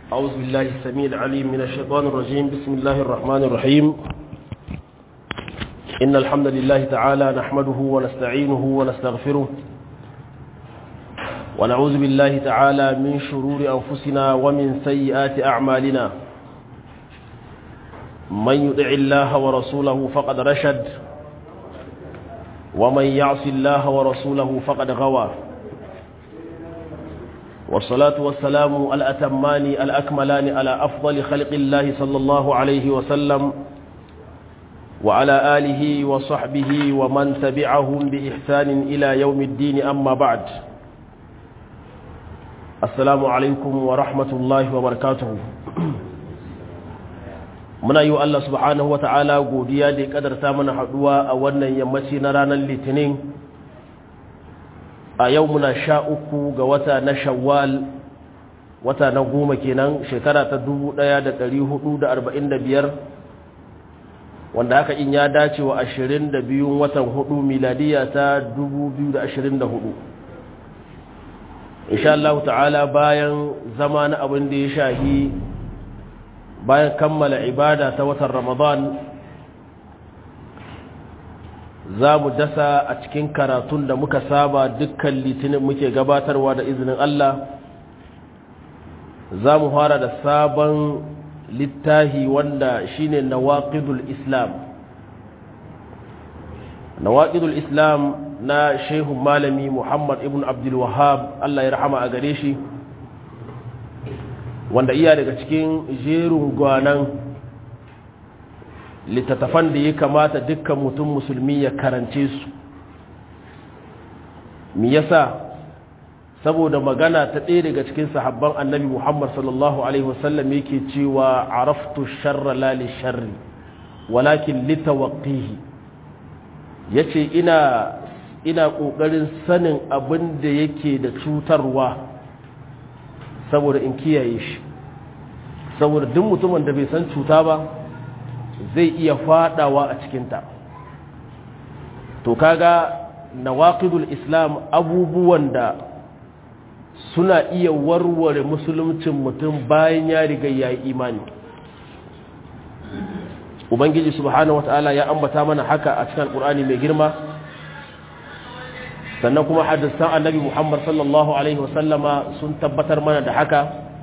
أعوذ بالله السميع العليم من الشيطان الرجيم بسم الله الرحمن الرحيم إن الحمد لله تعالى نحمده ونستعينه ونستغفره ونعوذ بالله تعالى من شرور أنفسنا ومن سيئات أعمالنا من يطع الله ورسوله فقد رشد ومن يعص الله ورسوله فقد غوى والصلاة والسلام الأتمان الأكملان على أفضل خلق الله صلى الله عليه وسلم وعلى آله وصحبه ومن تبعهم بإحسان إلى يوم الدين أما بعد السلام عليكم ورحمة الله وبركاته muna yi wa Allah subhanahu wata'ala godiya da ya kadarta mana haduwa a wannan yammaci na ranar litinin a yau muna sha uku ga wata na shawwal wata na goma kenan shekara ta dubu ɗaya da ɗari hudu da arba'in da biyar wanda haka in ya dace wa ashirin da biyun watan hudu miladiya ta dubu biyu da ashirin da hudu insha Allah ta'ala bayan zama na abin da ya shahi bayan kammala ibada ta watan ramadan za mu dasa a cikin karatun da muka saba dukkan litinin muke gabatarwa da izinin Allah za mu fara da sabon littahi wanda shine nawaqidul islam nawaqidul islam na shehu malami muhammad ibn abdul wahab Allah ya rahama a gare shi wanda iya daga cikin jerin gwanan littattafan da ya kamata dukkan mutum musulmi ya karance su mi yasa saboda magana ta ɗaya daga cikin sahabban annabi muhammad sallallahu alaihi wasallam yake cewa araftu sharra la li sharri walakin litawaqqihi yace ina ina kokarin sanin abin da yake da cutarwa saboda in kiyaye shi saboda duk mutumin da bai san cuta ba zai iya fadawa a cikinta to kaga nawaqidul islam abubuwan da suna iya warware musuluncin mutum bayan ya riga ya yi imani ubangiji subhanahu wataala ya ambata mana haka a cikin alkur'ani mai girma sannan kuma hadisan annabi Muhammad sallallahu alaihi wasallama sun tabbatar mana da haka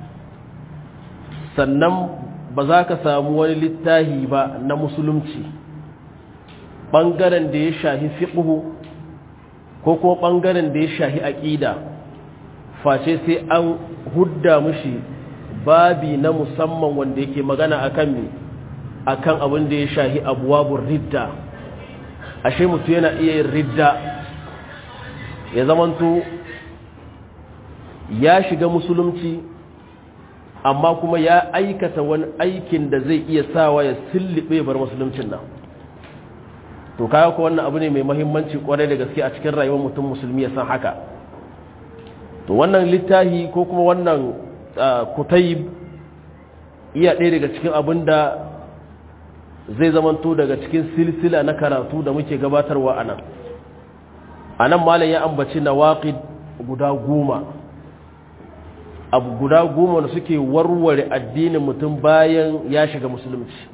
sannan ba za ka samu wani littahi ba na musulunci ɓangaren da ya shahi fiƙuhu ko kuma ɓangaren da ya shahi aƙida face sai an hudda mushi babi na musamman wanda yake magana akan me akan abin da ya shahi abuwabun ridda ashe mutu yana iya yin ridda ya zamanto ya shiga musulunci amma kuma ya aikata wani aikin da zai iya sawa ya sillibe bar musuluncin nan to kaya ko wannan abu ne mai mahimmanci kwarai da gaske a cikin rayuwar mutum musulmi ya san haka to wannan littahi ko kuma wannan kutayib iya ɗaya daga cikin abin da zai zamanto daga cikin silsila na karatu da muke gabatarwa a nan a nan malam ya ambaci na waƙi guda goma abu guda goma da suke warware addinin mutum bayan ya shiga musulunci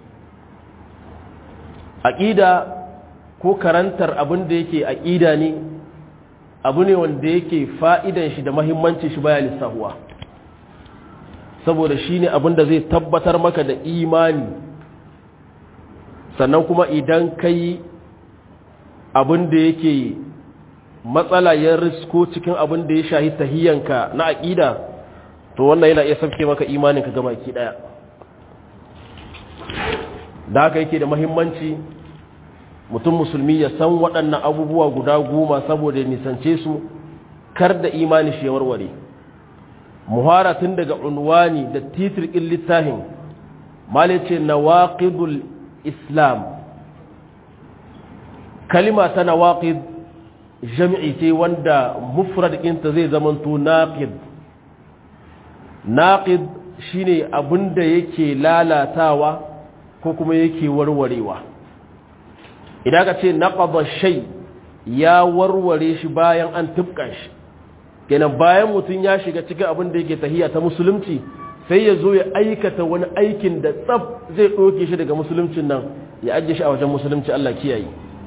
aƙida ko karantar abin da yake aƙida ne abu ne wanda yake fa'idan shi da mahimmanci shi baya lissahuwa saboda shi ne abin da zai tabbatar maka da imani sannan kuma idan ka yi abin da yake matsala ya risko cikin abin da ya shahi tahiyyanka na aƙida to wannan yana iya sauke maka imaninka gaba ki ɗaya da haka yake da mahimmanci mutum musulmi ya san waɗannan abubuwa guda goma saboda ya nisance su kar da imani shi ya warware muhara tun daga unwani da titirkin littafin malice nawaqidul islam kalima ta nawaqid jami'i ce wanda mufrad ɗinta zai zamanto naqid naqid shine abinda yake lalatawa ko kuma yake warwarewa idan ka ce naqada shay ya warware shi bayan an tubka shi kenan bayan mutum ya shiga cikin abin da yake tahiya ta musulunci sai ya zo ya aikata wani aikin da tsab zai ɗoke shi daga musuluncin nan ya ajiye shi a wajen musulunci Allah kiyaye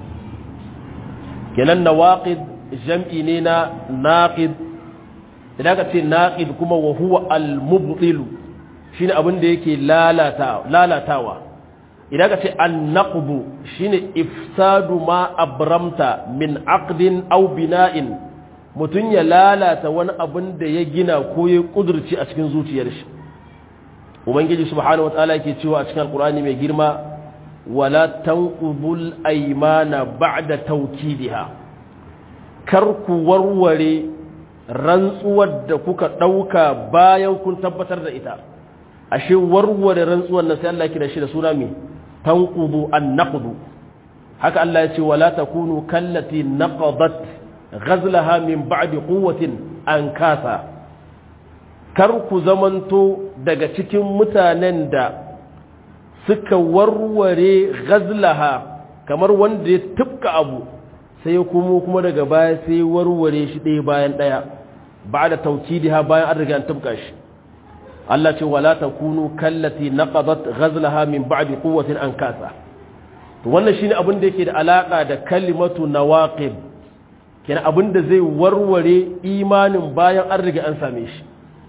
kenan nawaqid jam'i ne na naqid idan ka ce naqid kuma wa huwa al-mubtil shine abin da yake lalatawa idan ka ce an-naqdu shine ifsadu ma abramta min aqdin aw bina'in mutun ya lalata wani abin da ya gina ko ya kudurci a cikin zuciyar shi ubangiji subhanahu wataala yake cewa a cikin alqur'ani mai girma wala tanqudul aymana ba'da tawkidiha kar ku warware rantsuwar da kuka dauka bayan kun tabbatar da ita ashe warware rantsuwar nan sai Allah kira shi da suna mai tanqudu an-naqdu haka Allah ya ce wala takunu kallati naqadat ghazlaha min ba'di quwwatin ankasa kar ku zamanto daga cikin mutanen da suka warware ghazlaha kamar wanda ya tubka abu sai kuma kuma daga baya sai warware shi ɗaya bayan ɗaya ba da taukidiha bayan an riga an tubka shi Allah ce wala takunu kallati naqadat ghazlaha min ba'di quwwatin ankasa to wannan shine abin da yake da alaka da kalimatu nawaqib kenan abin da zai warware imanin bayan an riga an same shi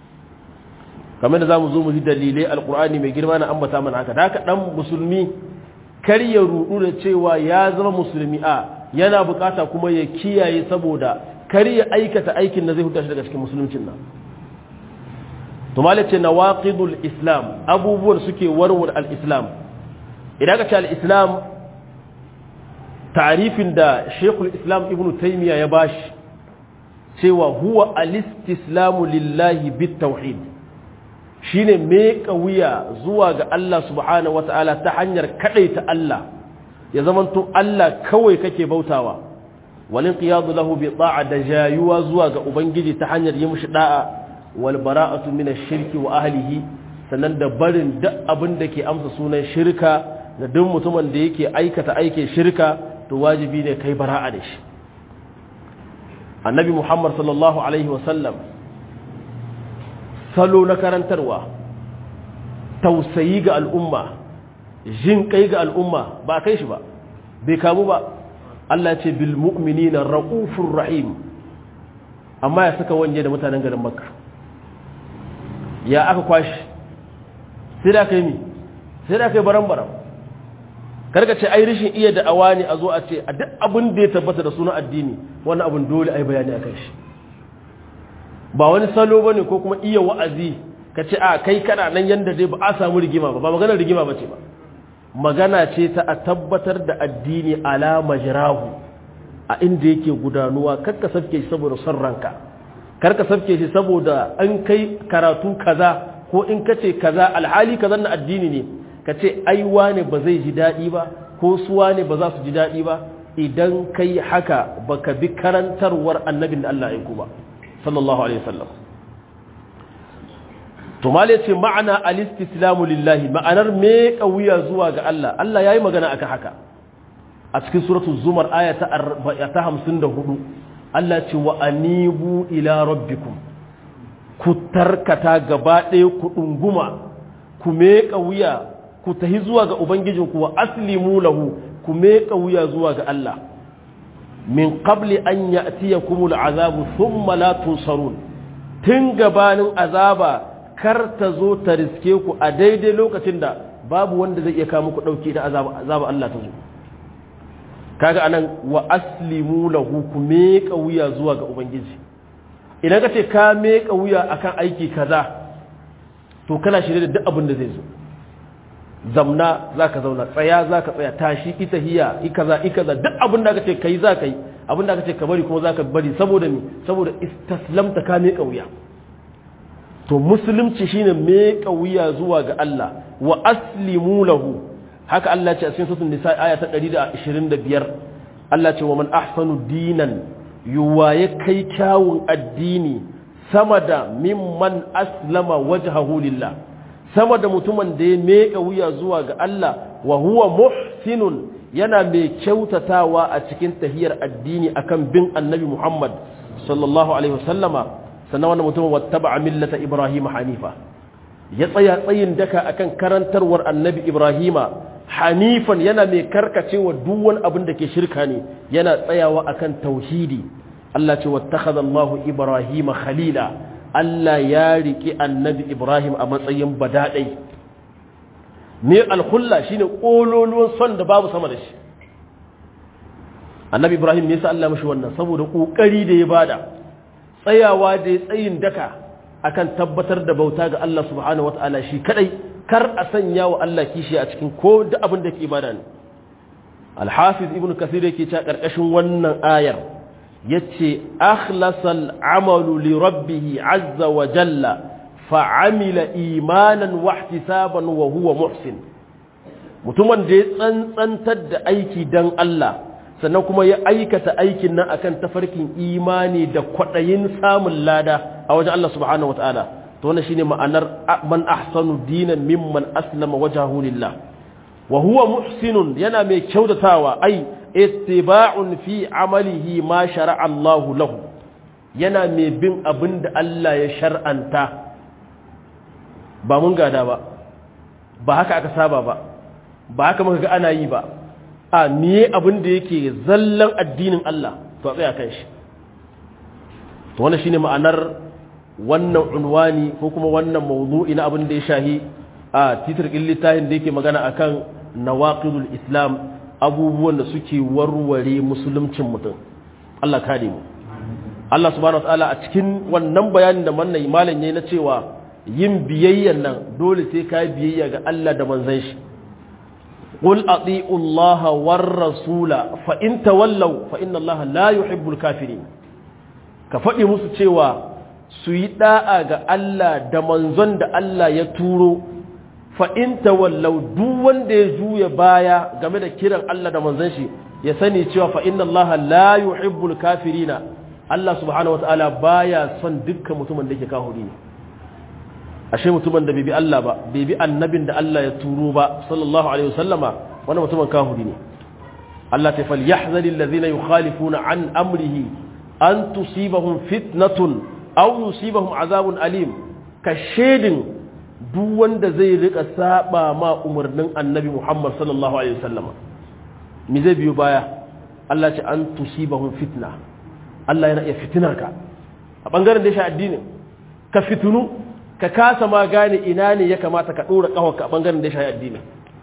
kamar da zamu zo mu ji dalilai alqur'ani mai girma na ambata mana haka da haka dan musulmi kar ya rudu da cewa ya zama musulmi a yana bukata kuma ya kiyaye saboda kar ya aikata aikin da zai huta shi daga cikin musuluncin nan to malace nawaqidul islam abubuwan suke warware al-islam idan ka ce al-islam ta'rifin da Sheikhul Islam Ibn Taymiyyah ya bashi cewa huwa al-istislamu lillahi bit-tauhid shine me wuya zuwa ga Allah subhanahu wata'ala ta hanyar kadaita Allah ya zamanto Allah kawai kake bautawa walin qiyadu lahu bi ta'a da jayuwa zuwa ga ubangiji ta hanyar yi mushi da'a wal bara'atu min ash-shirki wa ahlihi sannan da barin duk abin da ke amsa sunan shirka da duk mutumin da yake aikata aikin shirka to wajibi ne kai bara'a da shi annabi muhammad sallallahu alaihi wasallam salo na karantarwa tausayi ga al'umma jin kai ga al'umma ba kai shi ba bai kamu ba Allah ce bil mu'minina ra'ufur rahim amma ya saka wanje da mutanen garin makka ya aka kwashi sai da kai mi sai da kai baran-baran karka ce ai rishin iya da'awa ne a zo a ce a duk abin da ya tabbata da sunan addini wannan abin dole ai bayani akan shi ba wani salo bane ko kuma iya wa'azi ka ce a kai kana nan yanda dai ba a samu rigima ba ba maganar rigima ba ce ba magana ce ta a tabbatar da addini ala majrahu a inda yake gudanuwa karka safke shi saboda son ranka karka safke shi saboda an kai karatu kaza ko in kace kaza alhali kaza na addini ne ka ce aiwa ne ba zai ji daɗi ba ko suwa ne ba za su ji daɗi ba idan kai haka ba ka bi karantarwar annabin da Allah ya ba sallallahu alaihi wasallam to mal yace ma'ana al-istislamu lillahi ma'anar me kauya zuwa ga Allah Allah yayi magana akan haka a cikin suratul zumar aya ta 54 Allah ce wa anibu ila rabbikum ku tarkata gaba ɗaya ku ɗunguma ku meƙa wuya ku tahi zuwa ga Ubangijinku wa aslimu lahu ku meƙa wuya zuwa ga Allah min qabli an ya'tiyakumul azabu thumma la tunsarun tun gabanin azaba kar ta zo ta riske ku a daidai lokacin da babu wanda zai iya kawo muku dauki da azaba azaba Allah ta zo kaga anan wa aslimu lahu ku meƙa wuya zuwa ga Ubangiji idan ka ce ka meƙa wuya akan aiki kaza to kana shirye da duk abin da zai zo zamna za ka zauna tsaya za ka tsaya tashi ita hiya ikaza ikaza duk abin da aka ce kai za ka yi abin da aka ce ka bari kuma za ka bari saboda mi saboda istaslamta ka meƙa wuya to musulunci shine meƙa wuya zuwa ga Allah wa aslimu lahu haka Allah ce a cikin suratul nisa aya ta 125 Allah ce wa man ahsanu dinan yuwaye kai kyawun addini sama da mimman aslama wajhahu lillah sama da mutumin da ya meka wuya zuwa ga Allah wa huwa muhsinun yana mai kyautatawa a cikin tahiyar addini akan bin annabi Muhammad sallallahu alaihi wasallama sannan wannan mutumin wattaba'a millata Ibrahim hanifa ya tsaya tsayin daka akan karantarwar annabi ibrahima hanifan yana mai karkacewa duk wani abin da ke shirka ne yana tsayawa akan tauhidi Allah ce wattakhadha Allahu Ibrahima khalila Allah ya riki annabi Ibrahim a matsayin badadai ne alkhulla shine kololuwan son da babu sama da shi annabi Ibrahim ne yasa Allah mashi wannan saboda kokari da ya bada tsayawa da ya tsayin daka akan tabbatar da bauta ga Allah subhanahu wataala shi kadai kar a sanya wa Allah kishi a cikin ko da abin da ke ibada ne Al-Hafiz Ibn Kathir yake cewa karkashin wannan ayar yace akhlasal amalu li rabbih azza wa jalla fa'amila imanan wa ihtisaban wa huwa muhsin mutumin da ya tsantsantar da aiki dan Allah sannan kuma ya aikata aikin nan akan tafarkin imani da kwadayin samun lada a wajen Allah subhanahu wataala to wannan shine ma'anar man ahsanu dinan mimman aslama wajhahu lillah wa huwa muhsinun yana mai kyautatawa ai ittiba'un fi amalihi ma shara'a Allahu lahu yana mai bin abin da Allah ya shar'anta ba mun gada ba ba haka aka saba ba ba haka muka ga ana yi ba a miye abin da yake zallan addinin Allah to a tsaya kan shi to wannan shine ma'anar wannan unwani ko kuma wannan mawdu'i na abin da ya shahi a titir littafin da yake magana akan nawaqidul islam abubuwan da suke warware musuluncin mutum Allah kare mu Allah subhanahu wataala a cikin wannan bayanin da mannan malam yayi na cewa yin biyayyan nan dole sai ka biyayya ga Allah da manzon shi qul ati'u Allah war rasula fa in tawallaw fa inna Allah la yuhibbul kafirin ka faɗi musu cewa su yi da'a ga Allah da manzon da Allah ya turo fa'in tawallau duk wanda ya juya baya game da kiran Allah da manzan shi ya sani cewa fa'in Allah la yuhibbul kafirina Allah subhanahu wa ta'ala baya son dukkan mutumin da yake kahuri ne ashe mutumin da bai bi Allah ba bai bi annabin da Allah ya turo ba sallallahu alaihi wasallama wannan mutumin kahuri ne Allah ta fal yahzari allazina yukhalifuna an amrihi an tusibahum fitnatun aw yusibahum azabun alim ka shedin duk wanda zai rika saba ma umarnin annabi Muhammad sallallahu alaihi wasallama me zai biyo baya Allah ce an tusibahum fitna Allah yana iya fitinar ka a bangaren da ya sha addinin ka fitunu ka kasa ma gane ina ne ya kamata ka dora kawarka a bangaren da ya sha addinin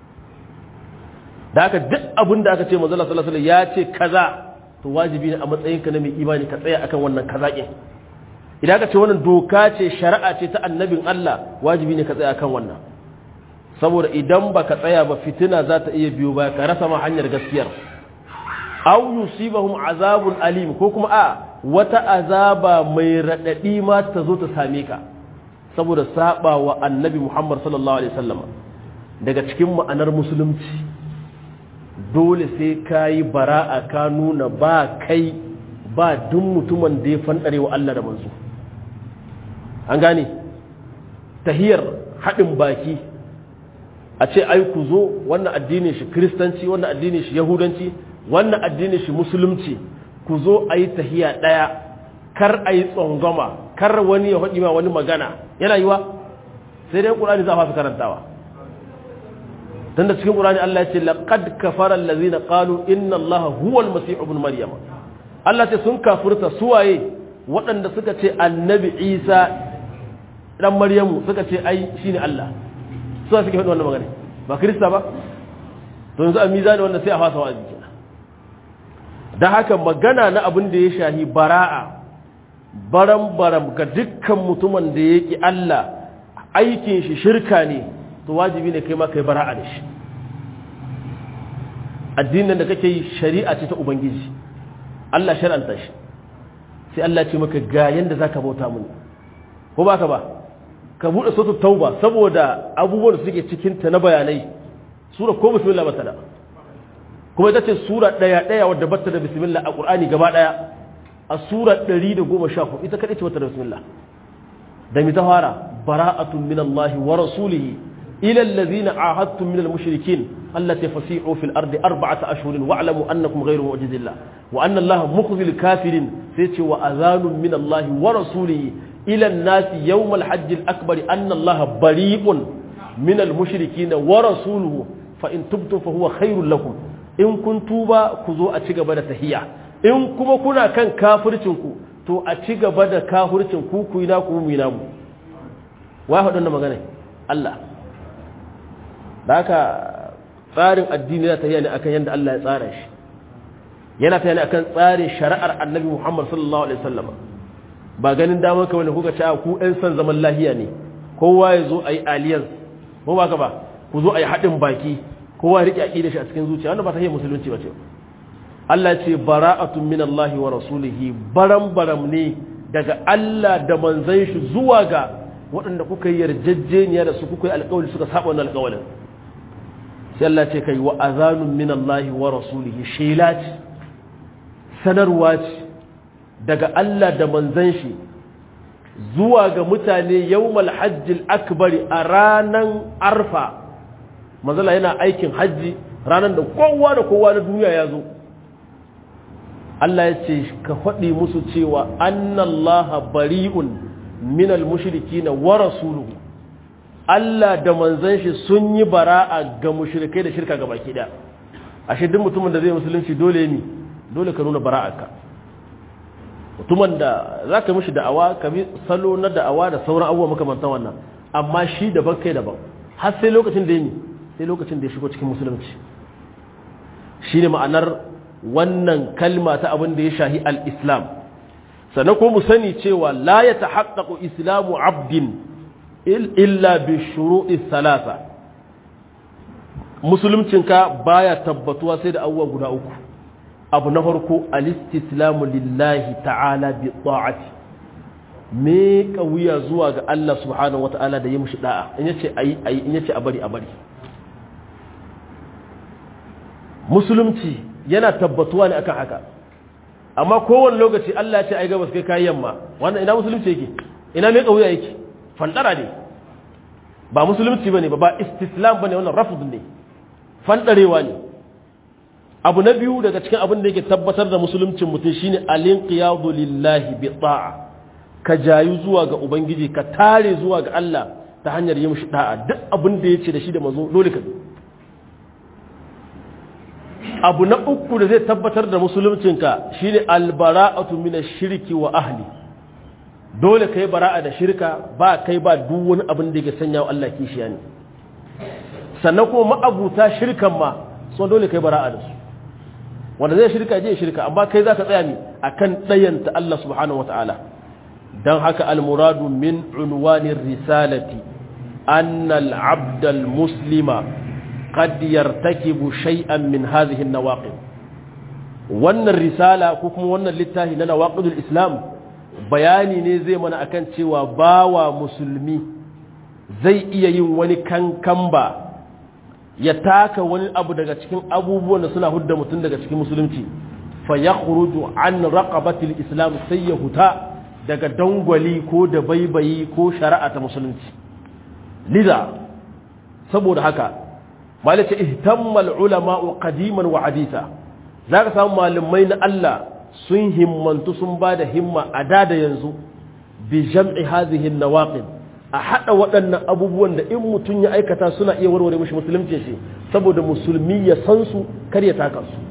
da haka duk abin da aka ce manzo Allah sallallahu alaihi ya ce kaza to wajibi ne a matsayinka na mai imani ka tsaya akan wannan kaza idan ka ce wannan doka ce shari'a ce ta annabin Allah wajibi ne ka tsaya kan wannan saboda idan ba ka tsaya ba fitina za ta iya biyo ba ka rasa ma hanyar gaskiyar aw yusibahum azabun alim ko kuma a wata azaba mai radadi ma ta zo ta same ka saboda saba wa annabi Muhammad sallallahu alaihi wasallam daga cikin ma'anar musulunci dole sai kayi bara'a ka nuna ba kai ba duk mutumin da ya fandare wa Allah da manzo an gane tahiyar haɗin baki a ce ai ku zo wannan addinin shi kristanci wannan addinin shi yahudanci wannan addinin shi musulunci ku zo a yi tahiya ɗaya kar a yi tsongoma kar wani ya haɗi ma wani magana yana yiwa sai dai ƙurani za a fasa karantawa tun da cikin ƙurani Allah ya ce laqad kafara allazina qalu inna allaha huwa al-masih ibn maryam Allah ce sun kafirta suwaye waɗanda suka ce annabi Isa dan maryamu suka ce ai shine Allah su suke faɗi wannan magana ba krista ba to yanzu a mizani wanda sai a fasa wa'azi kenan dan haka magana na abin da ya shahi bara'a baram baram ga dukkan mutumin da yake Allah aikin shi shirka ne to wajibi ne kai ma kai bara'a da shi addinin da kake yi shari'a ce ta ubangiji Allah shar'anta shi sai Allah ce maka ga yanda zaka bauta mun ko baka ba ka bude sautu tauba saboda abubuwan da suke cikin ta na bayanai sura ko bismillah bata da kuma ita ce sura daya daya wadda bata da bismillah a qur'ani gaba daya a sura 114 ita kadai ce bata da bismillah da mi ta fara bara'atun min Allah wa rasulihi ila allazina ahadtum min al-mushrikin allati fasi'u fil ardi arba'ata ashhurin wa'lamu annakum ghayru mu'jizillah wa anna Allah mukhzil kafirin sai ce wa azanun min Allah wa rasulihi ila an-nasi yawm al-hajj al-akbar anna Allah bari'un min al-mushrikeen wa rasuluhu fa in tubtum fa huwa khairul lakum in kun tuba ku zo a ci gaba da tahiyya in kuma kuna kan kafircin ku to a ci gaba da kafircin ku ku yi na ku mu yi namu wa faɗin magana Allah da haka tsarin addini yana tafiya ne akan yadda Allah ya tsara shi yana tafiya ne akan tsarin shari'ar annabi Muhammad sallallahu alaihi wasallam ba ganin damar kawai da kuka ci ku ɗan son zaman lahiya ne kowa ya zo a yi alliance ko ba ka ba ku zo a yi haɗin baki kowa ya riƙe aƙida shi a cikin zuciya wanda ba ta yi musulunci ba ce Allah ce bara'atun min Allah wa rasulihi baram baram ne daga Allah da manzon shi zuwa ga waɗanda kuka yi yarjejeniya da su kuka yi alƙawari suka saba wannan alƙawarin sai Allah ce kai wa azanun min Allah wa rasulihi shela ce sanarwa ce daga Allah da manzon shi zuwa ga mutane yawmal hajjil akbari a ranan arfa manzala yana aikin hajji ranan da kowa da kowa na duniya ya zo Allah ya ce ka faɗi musu cewa annallaha bari'un minal mushrikina wa rasuluhu Allah da manzon shi sun yi bara'a ga mushrikai da shirka ga baki da ashe duk mutumin da zai musulunci dole ne dole ka nuna bara'arka mutumin da zaka mishi da'awa ka bi salo na da'awa da sauran abubuwa makamantan wannan amma shi daban kai daban har sai lokacin da yi sai lokacin da ya shigo cikin musulunci shine ma'anar wannan kalma ta abin da ya shahi al-islam sannan ko mu sani cewa la ya tahaqqaqu islamu abdin illa bi shuru'i salasa musuluncinka baya tabbatuwa sai da abubuwa guda uku abu na farko al-istislamu lillahi ta'ala bi ta'ati me wuya zuwa ga Allah subhanahu wata'ala da yi mushi da'a in yace ayi ayi in yace a bari a bari musulunci yana tabbatuwa ne akan haka amma kowane lokaci Allah ya ce ai gabas kai kayan yamma wannan ina musulunci yake ina me kauya yake fandara ne ba musulunci bane ba ba istislam bane wannan rafd ne fandarewa ne abu na biyu daga cikin abin da yake tabbatar da musuluncin mutum shine alinqiyadu lillahi bi ta'a ka jayu zuwa ga ubangiji ka tare zuwa ga Allah ta hanyar yi mishi da'a duk abin da yace da shi da manzo dole ka abu na uku da zai tabbatar da musuluncinka shine albara'atu min shirki wa ahli dole kai bara'a da shirka ba kai ba duk wani abin da yake sanya wa Allah kishiya ne sannan kuma ma'abuta shirkan ma so dole kai bara'a da su wanda zai shirka je shirka amma kai zaka tsaya ne akan dayanta Allah subhanahu wataala dan haka almuradu min unwanir risalati anna al-abda al-muslima قد يرتكب شيئا من هذه النواقض wannan risala ko kuma wannan littafi na nawaqidul islam bayani ne zai mana akan cewa bawa musulmi zai iya yin wani kankamba ya taka wani abu daga cikin abubuwan da suna hudda mutum daga cikin musulunci fa yakhruju an raqabatil islam sai ya huta daga dangwali ko da baibayi ko shari'a ta musulunci liza saboda haka malaka ihtammal ulama qadiman wa haditha zaka samu malamai na Allah sun himmantu sun bada himma a da da yanzu bi jam'i hadhihi an-nawaqid a hada waɗannan abubuwan da in mutun ya aikata suna iya warware mishi musulunci shi saboda musulmi ya san su kar ya taka su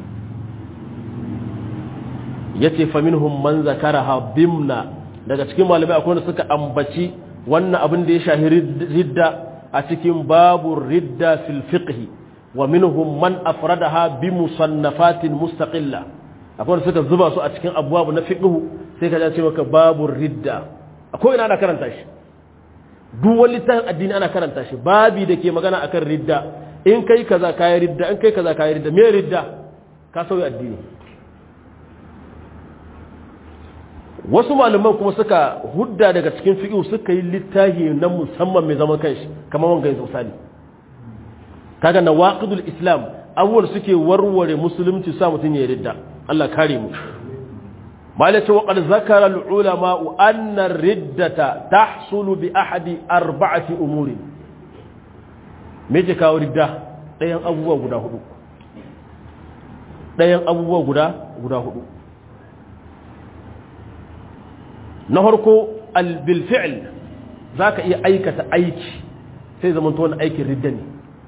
yace fa minhum man zakaraha bimna daga cikin malamai akwai wanda suka ambaci wannan abin da ya shahi ridda a cikin babu ridda fil fiqhi wa minhum man afradaha bi musannafatin mustaqilla akwai wanda suka zuba su a cikin abwabu na fiqhu sai ka ce maka babu ridda akwai ina ana karanta shi duk wani littafin addini ana karanta shi babi da ke magana akan ridda in kai kaza kayi ridda in kai kaza kayi ridda me ridda ka sauya addini wasu malaman kuma suka hudda daga cikin fiqh suka yi littafi na musamman mai zaman kanshi kamar wanga yanzu misali kaga nawaqidul islam awwal suke warware musulunci sa mutun ya ridda Allah kare mu malaka wa qad zakara al ulama anna riddata tahsulu bi ahadi arba'ati umuri me ke kawo ridda dayan abubuwa guda hudu dayan abubuwa guda guda hudu na farko bil fi'l zaka iya aikata aiki sai zaman to wani aikin ridda ne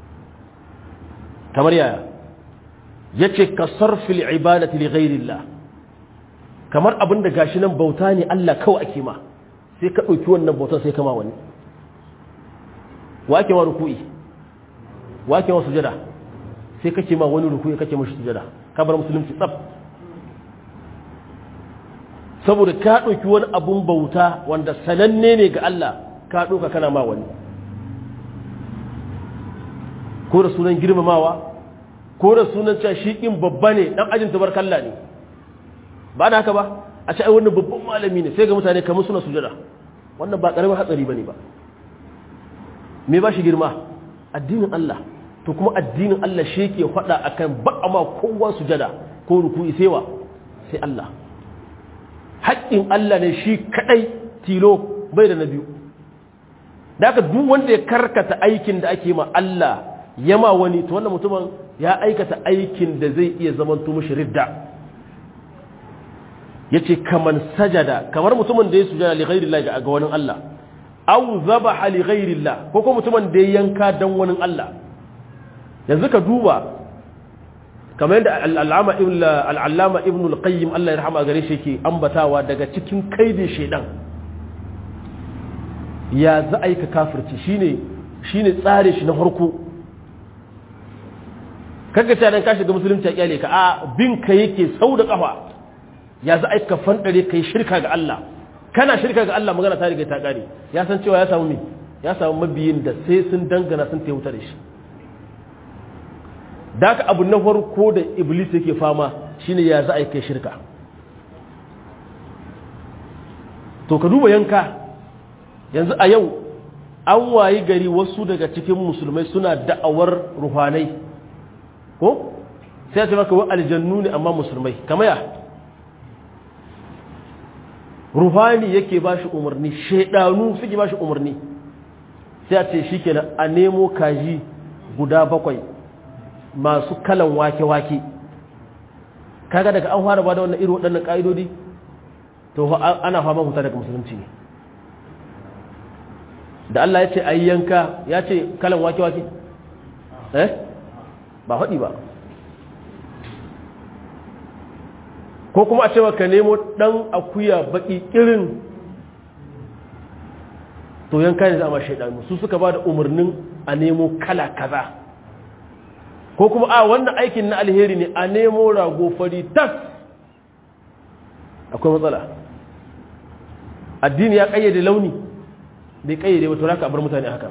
kamar yaya yace ka sarfil ibadati li ghairillah kamar abin da gashi nan bauta ne Allah kawai ake ma sai ka dauki wannan bautar sai kama wani wa ake ma ruku'i wa ake ma sujada sai kake ma wani ruku'i kake mashi sujada ka bar musulunci tsaf saboda ka dauki wani abun bauta wanda sananne ne ga Allah ka dauka kana ma wani ko da sunan girmamawa ko da sunan cewa shi kin babba ne dan ajin tabarkalla ne ba da haka ba a ce ai wannan babban malami ne sai ga mutane kamar suna sujada wannan ba karamin hatsari bane ba me ba shi girma addinin Allah to kuma addinin Allah shi ke faɗa akan ba ma kowa sujada ko ruku'i sai wa sai Allah haƙƙin Allah ne shi kadai tilo bai da na biyu da haka duk wanda ya karkata aikin da ake ma Allah yama wani to wannan mutumin ya aikata aikin da zai iya zamanto mushi ridda yace kaman sajada kamar mutumin da ya sujada li ghairi Allah ga wani Allah aw zabaha li ghairi Allah ko ko mutumin da ya yanka dan wani Allah yanzu ka duba kamar yadda al'allama ibn al'allama ibn al-qayyim Allah ya rahama gare shi yake ambatawa daga cikin kaidin shedan ya za aika kafirci shine shine tsare shi na farko kaga ta dan ka shiga musulunci ya kyale ka a bin ka yake sau da kafa ya za aika fandare kai shirka ga Allah kana shirka ga Allah magana ta riga ta kare ya san cewa ya samu me ya samu mabiyin da sai sun dangana sun tayuta da shi da ka abu na farko da iblis yake fama shine ya za a kai shirka to ka duba yanka yanzu a yau an wayi gari wasu daga cikin musulmai suna da'awar ruhanai ko sai a ce maka wa aljannu ne amma musulmai kama ya ruhani yake ba shi umarni shaidanu suke ba shi umarni sai a ce shi kenan a nemo kaji guda bakwai masu kalan wake-wake kaga daga an fara ba da wannan irin waɗannan ƙa'idodi to ana fama huta daga musulunci ne da Allah ya ce a yanka ya ce kalan wake-wake eh ba faɗi ba ko kuma a ce ka nemo ɗan akuya baƙi irin to yanka ne za a ma shaidanu su suka ba da umarnin a nemo kala kaza ko kuma a wannan aikin na alheri ne a nemo rago fari tas akwai matsala addini ya kayyade launi bai kayyade ba to raka bar mutane haka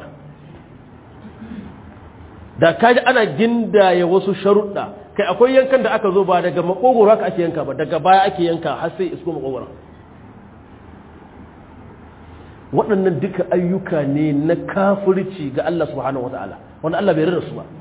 da kaji ana gindaya wasu sharuɗa kai akwai yankan da aka zo ba daga makogoro haka ake yanka ba daga baya ake yanka har sai isko makogoro waɗannan duka ayyuka ne na kafirci ga Allah subhanahu wata'ala wanda Allah bai rarra su ba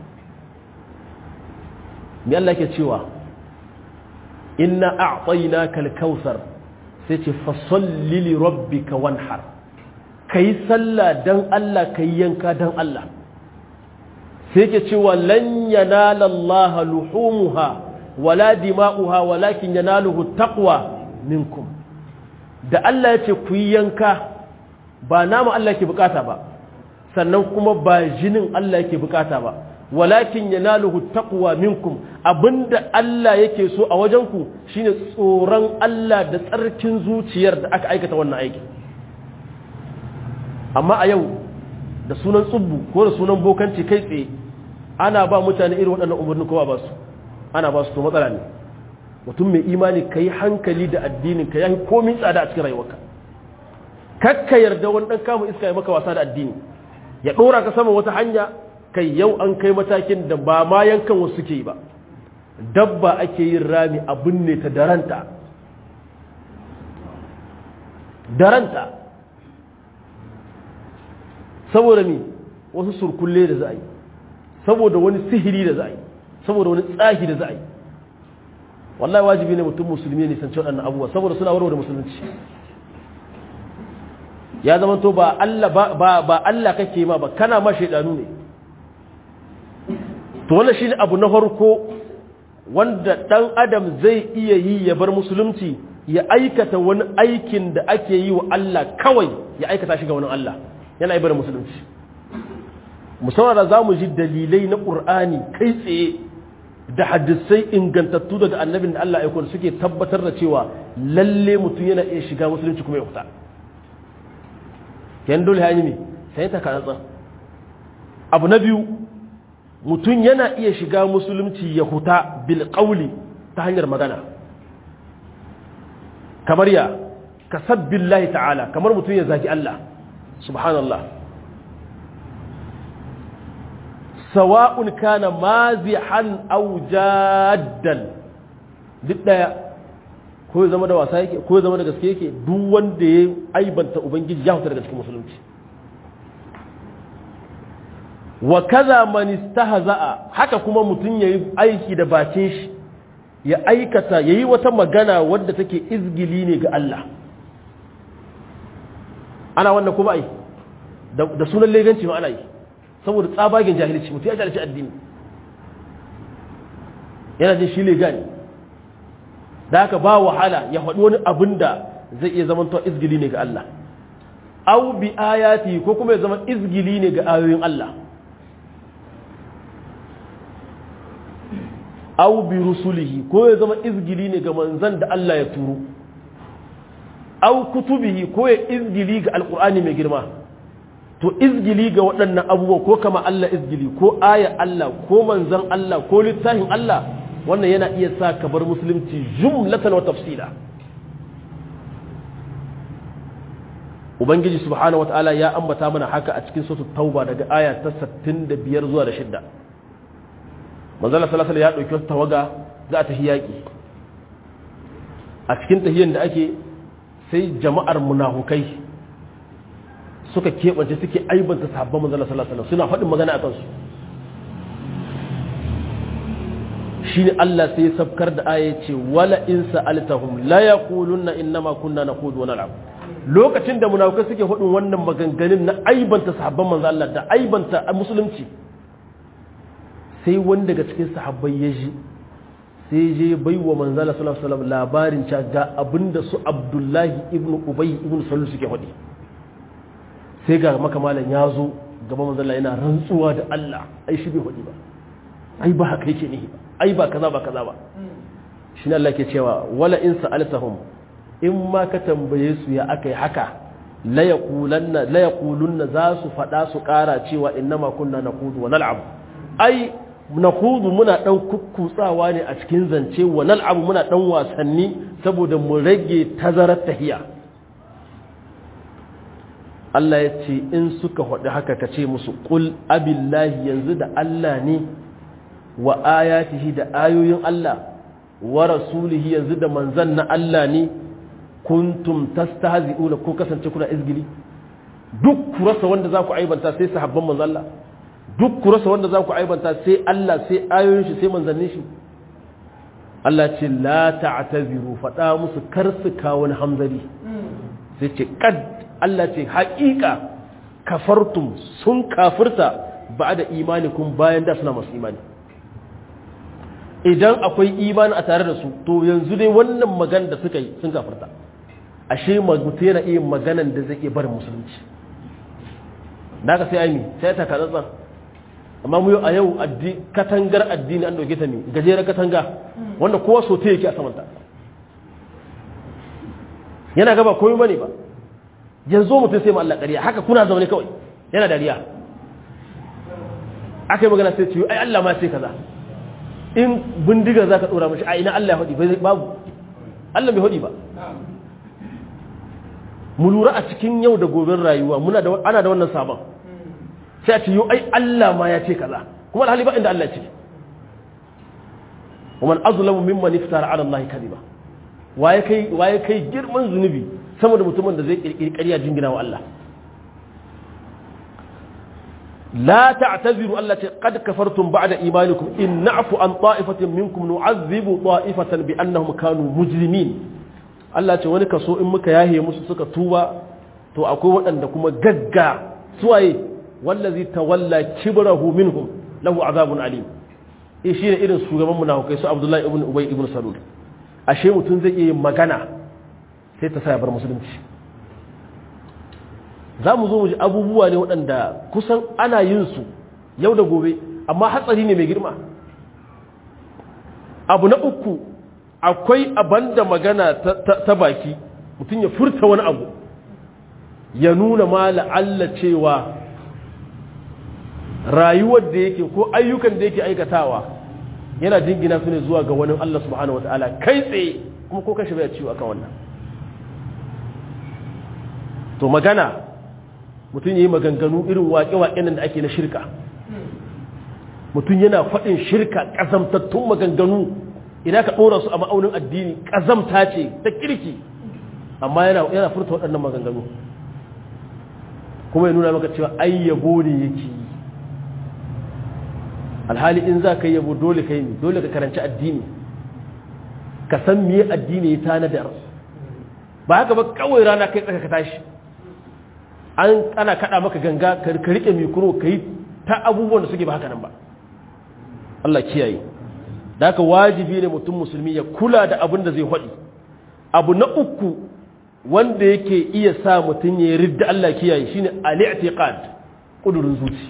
me Allah ke cewa inna a'tainaka al-kautsar sai ce fa salli li rabbika wanhar kai sallah dan Allah kai yanka dan Allah sai ke cewa lan yanala Allah luhumuha wala dima'uha walakin yanaluhu taqwa minkum da Allah ya ce ku yi yanka ba nama Allah yake bukata ba sannan kuma ba jinin Allah yake bukata ba walakin yanaluhu taqwa minkum abinda Allah yake so a wajenku shine tsoron Allah da tsarkin zuciyar da aka aikata wannan aiki amma a yau da sunan tsubbu ko da sunan bokanci kai tsaye ana ba mutane irin waɗannan umarni kowa ba su ana ba su to matsala ne mutum mai imani ka yi hankali da addinin ka yi komin tsada a cikin rayuwarka kakka yarda wani ɗan kama iska ya maka wasa da addini ya ɗora ka sama wata hanya kai yau an kai matakin da ba ma yankan wasu suke yi ba dabba ake yin rami abin ne ta daranta daranta saboda mi wasu surkulle da za a yi saboda wani sihiri da za a yi saboda wani tsahi da za a yi wallahi wajibi ne mutum musulmi ne sanci waɗannan abubuwa saboda suna warware musulunci ya zama to ba Allah ba ba Allah kake ma ba kana ma shaidanu ne to wannan shine abu na farko wanda dan adam zai iya yi ya bar musulunci ya aikata wani aikin da ake yi wa Allah kawai ya aikata shi ga wani Allah yana ibar musulunci musamman da za mu ji dalilai na ƙur'ani kai tsaye da hadisai ingantattu daga annabin da Allah aikon suke tabbatar da cewa lalle mutum yana iya shiga musulunci kuma ya fita yan dole hanyi ne sai ta kanatsa abu na biyu mutum yana iya shiga musulunci ya huta bil qawli ta hanyar magana kamar ya kasabbillahi ta'ala kamar mutum ya zagi Allah subhanallah sawa'un kana mazihan aw jaddan duk daya ko ya zama da wasa yake ko ya zama da gaske yake duk wanda ya aibanta ubangiji ya huta daga cikin musulunci wa kaza man istahza'a haka kuma mutun yayi aiki da bakin shi ya aikata yayi wata magana wadda take izgili ne ga Allah ana wannan kuma ai da sunan leganci ma ana yi saboda tsabagen jahilci mutum ya jahilci addini yana jin shi legani da haka ba wahala ya faɗi wani abin da zai iya zama to izgili ne ga Allah au bi ayati ko kuma ya zama izgili ne ga ayoyin Allah au bi rusulihi ko ya zama izgili ne ga manzan da Allah ya turo au kutubihi ko ya izgili ga alkur'ani mai girma to izgili ga waɗannan abubuwa ko kama Allah izgili ko aya Allah ko manzan Allah ko littafin Allah wannan yana iya sa ka bar musulunci jumlatan wa tafsila ubangiji subhanahu wataala ya ambata mana haka a cikin suratul tauba daga aya ta 65 zuwa da 6 manzala sallallahu ya dauki wata tawaga za a tafi yaki a cikin tahiyyar da ake sai jama'ar munafukai suka keɓance suke aibanta sahabban manzala sallallahu alaihi suna faɗin magana a kansu shine Allah sai sabkar da aya ce wala in sa'altahum la yaquluna innama kunna naqudu wa nal'ab lokacin da munafukai suke faɗin wannan maganganun na aibanta sahabban manzo Allah da aibanta musulunci sai wani daga cikin sahabbai ya ji sai je bai wa manzala sallallahu alaihi wasallam labarin ca ga abinda su abdullahi ibn ubay ibn salul suke faɗi sai ga maka malam ya zo gaba manzala yana rantsuwa da Allah ai shi bai faɗi ba ai ba haka yake nihi ba ai ba kaza ba kaza ba shi ne Allah ke cewa wala in sa'altahum in ma ka tambaye su ya akai haka la yaqulanna la yaqulunna za su faɗa su ƙara cewa innama kunna naqudu wa nal'ab ai naqudu muna dan kukkutsawa ne a cikin zance wa nal'ab muna dan wasanni saboda mu rage tazarar tahiya Allah ya ce in suka faɗi haka ka ce musu qul abillahi yanzu da Allah ne wa ayatihi da ayoyin Allah wa rasulihi yanzu da manzan na Allah ne kuntum tastahzi'una ko kasance kuna izgili duk ku rasa wanda za ku aibanta sai sahabban manzon Allah duk ku rasa wanda za ku aibanta sai Allah sai ayoyin shi sai manzannin shi Allah ce la ta'taziru faɗa musu kar su kawo wani hamzari sai ce kad Allah ce haƙiƙa kafartum sun kafirta ba da imanikum bayan da suna masu imani idan akwai imani a tare da su to yanzu dai wannan magana da suka yi sun kafirta ashe mutum yana iya maganan da zai iya barin musulunci da ka sai aimi sai ta katsatsa amma mu a yau katangar addini an dauke ta ne gajeren katanga wanda kowa so ta yake a samanta yana gaba koyi bane ba yanzu mutum sai ma Allah ƙarya haka kuna zaune kawai yana dariya aka yi magana sai ce ai Allah ma sai kaza in bindiga za ka ɗora mashi a ina Allah ya haɗi babu Allah bai haɗi ba mu lura a cikin yau da goben rayuwa muna da ana da wannan sabon sai a ce yau ai Allah ma ya ce kaza kuma alhali ba inda Allah ce wa man azlamu mimman iftara ala Allah kadiba waye kai waye kai girman zunubi sama da mutumin da zai kirkiri ƙarya jingina wa Allah لا تعتذروا التي قد كفرتم بعد إيمانكم إن نعفو عن طائفة منكم نعذب طائفة بأنهم كانوا مجرمين Allah ce wani kaso in muka yahe musu suka tuba to akwai waɗanda kuma gagga suwaye wallazi tawalla kibrahu minhum lahu azabun alim eh shine irin shugaban munafikai su Abdullahi ibn Ubay ibn Salul ashe mutum zai iya yin magana sai ta sa ya bar musulunci za mu zo mu ji abubuwa ne waɗanda kusan ana yin su yau da gobe amma hatsari ne mai girma abu na uku akwai abanda magana ta baki mutum ya furta wani abu ya nuna ma la'alla cewa rayuwar da yake ko ayyukan da yake aikatawa yana jingina su ne zuwa ga wani Allah subhanahu wata'ala kai tsaye kuma ko kashe bai ciwo akan wannan to magana mutum yi maganganu irin waƙe-waƙe nan da ake na shirka mutum yana faɗin shirka ƙazamtattun maganganu idan ka ɗora su a ma'aunin addini ƙazamta ce ta kirki amma yana furta waɗannan maganganu kuma ya nuna maka cewa ai yabo ne yake yi alhali in za ka yi yabo dole ka yi dole ka karanci addini ka san miye addini ya tanadar ba haka ba kawai rana kai tsaka ka tashi an ana kada maka ganga ka rike mikro ka yi ta abubuwan da suke ba haka nan ba Allah kiyaye da haka wajibi ne mutum musulmi ya kula da abin da zai haɗi abu na uku wanda yake iya sa mutum ya ridda Allah kiyaye shine al-i'tiqad kudurin zuci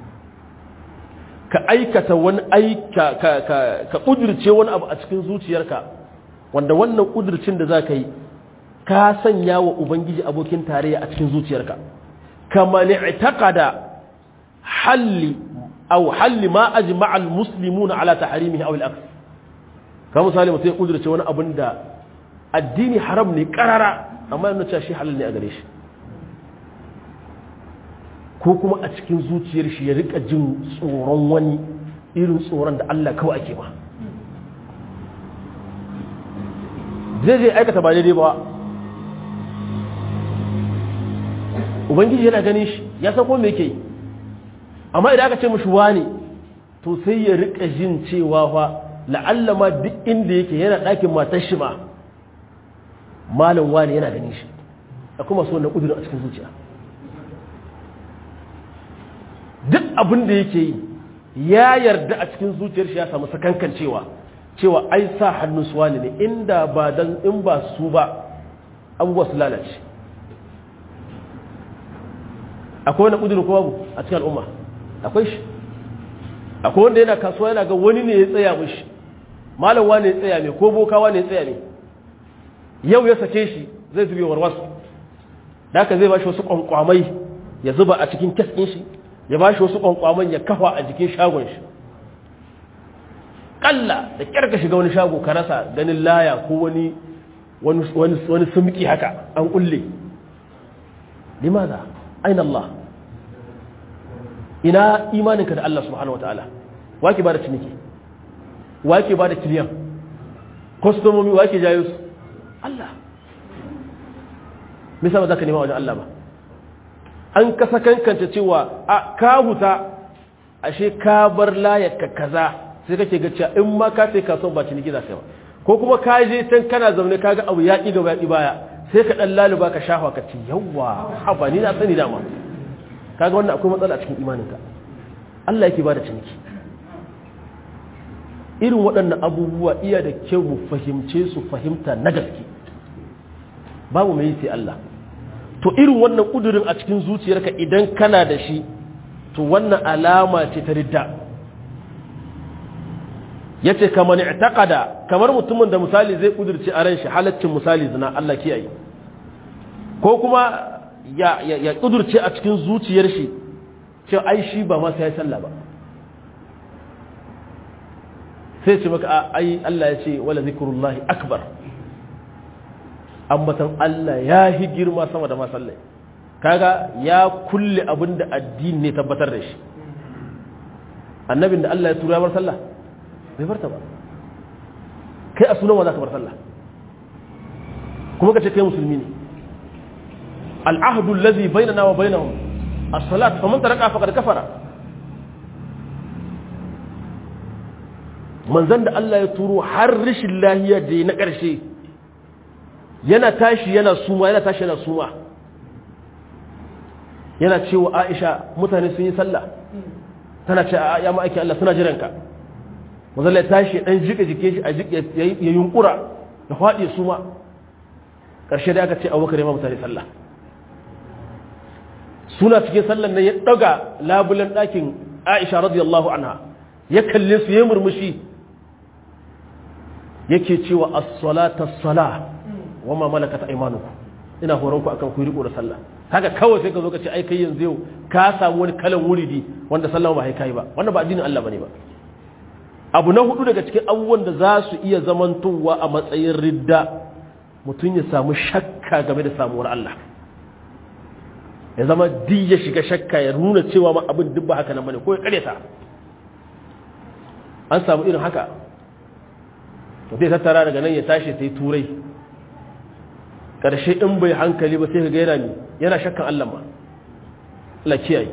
ka aikata wani aika ka ka ka kudurce wani abu a cikin zuciyarka wanda wannan kudurcin da zaka yi ka sanya wa ubangiji abokin tarayya a cikin zuciyarka kama i'taqada halli aw halli ma ajma'a al-muslimuna ala tahrimihi aw al-aqs ka misali mutum ya kudurce wani abin da addini haram ne karara amma yana cewa shi halal ne a gare shi ko kuma a cikin zuciyar shi ya rika jin tsoron wani irin tsoron da Allah kawai ake ba zai zai aikata ba daidai ba ubangiji yana ganin shi ya san kuma me yake yi amma idan aka ce mashi wani to sai ya rika jin cewa fa la'alla ma duk inda yake yana ɗakin matar shi ma malam wani yana ganin shi akwai masu wannan ƙudurin a cikin zuciya duk abin da yake yi ya yarda a cikin zuciyar shi ya samu sakankan cewa cewa ai sa hannun su wani ne inda ba dan in ba su ba abubuwa su lalace akwai wani ƙudurin ko babu a cikin al'umma akwai shi akwai wanda yana kasuwa yana ga wani ne ya tsaya mishi malam wani ya tsaya mai ko bokawa ne ya tsaya mai yau ya sake shi zai zube warwasu da haka zai ba shi wasu kwankwamai ya zuba a cikin keskin shi ya ba shi wasu kwankwaman ya kafa a jikin shagon shi kalla da kyar ka shiga wani shago ka rasa ganin laya ko wani wani sumki haka an kulle limaza aina Allah ina imaninka da Allah subhanahu wataala wake ba da ciniki wake ba da kiliyan kwastomomi wake jayo su Allah misa ba za ka nema wajen Allah ba an kasa kankanta cewa a ka huta ashe ka bar layaka kaza sai kake ga cewa in ma ka sai kasuwan ba ciniki za ka yi ba ko kuma ka je can kana zaune ka ga abu yaƙi gaba yaƙi baya sai ka ɗan laluba ka shafa ka ce yawa haba ni na sani dama kaga wannan akwai matsala a cikin imaninka Allah yake ba da ciniki irin waɗannan abubuwa iya da kyau mu fahimce su fahimta na gaske babu mai sai Allah to irin wannan ƙudurin a cikin zuciyarka idan kana da shi to wannan alama ce ta ridda ya ce kamar i'taqada kamar mutumin da misali zai ƙudurce a ran shi halaccin misali zina Allah kiyaye ko kuma ya ya ƙudurce a cikin zuciyar shi cewa ai shi ba ma sai ya sallah ba sai ce maka ai Allah ya ce wala zikrullahi akbar ambatan Allah ya hi girma sama da masallai kaga ya kulle abin da addini ne tabbatar da shi annabin da Allah ya tura ya bar sallah bai barta ba kai a sunan wa za ka bar sallah kuma ka ce kai musulmi ne al'ahdu allazi bainana wa bainahum as-salat faman taraka faqad kafara manzon da Allah ya turo har rishin lahiya da na ƙarshe yana tashi yana suma yana tashi yana suma yana cewa Aisha mutane sun yi sallah tana ce ya ma'aiki Allah suna jiranka manzon ya tashi dan jika jike shi a jike ya yunkura da faɗi suma ƙarshe da aka ce abubakar ya ma mutane sallah suna cikin sallan nan ya ɗaga labulan ɗakin aisha radiyallahu anha ya kalle su ya murmushi yake cewa as-salata as-sala wa ma malakat aymanukum ina horon ku akan ku riko da sallah haka kawai sai ka zo ka ce ai kai yanzu yau ka samu wani kalan wuridi wanda sallah ba kai ba wannan ba addinin Allah bane ba abu na hudu daga cikin abubuwan da za su iya zamantowa a matsayin ridda mutum ya samu shakka game da samuwar Allah ya zama duk ya shiga shakka ya nuna cewa ma abin duk ba haka nan bane ko ya karyata an samu irin haka to zai tattara daga nan ya tashi sai turai karshe in bai hankali ba sai ka ga yana yana shakkan Allah ma Allah kiyaye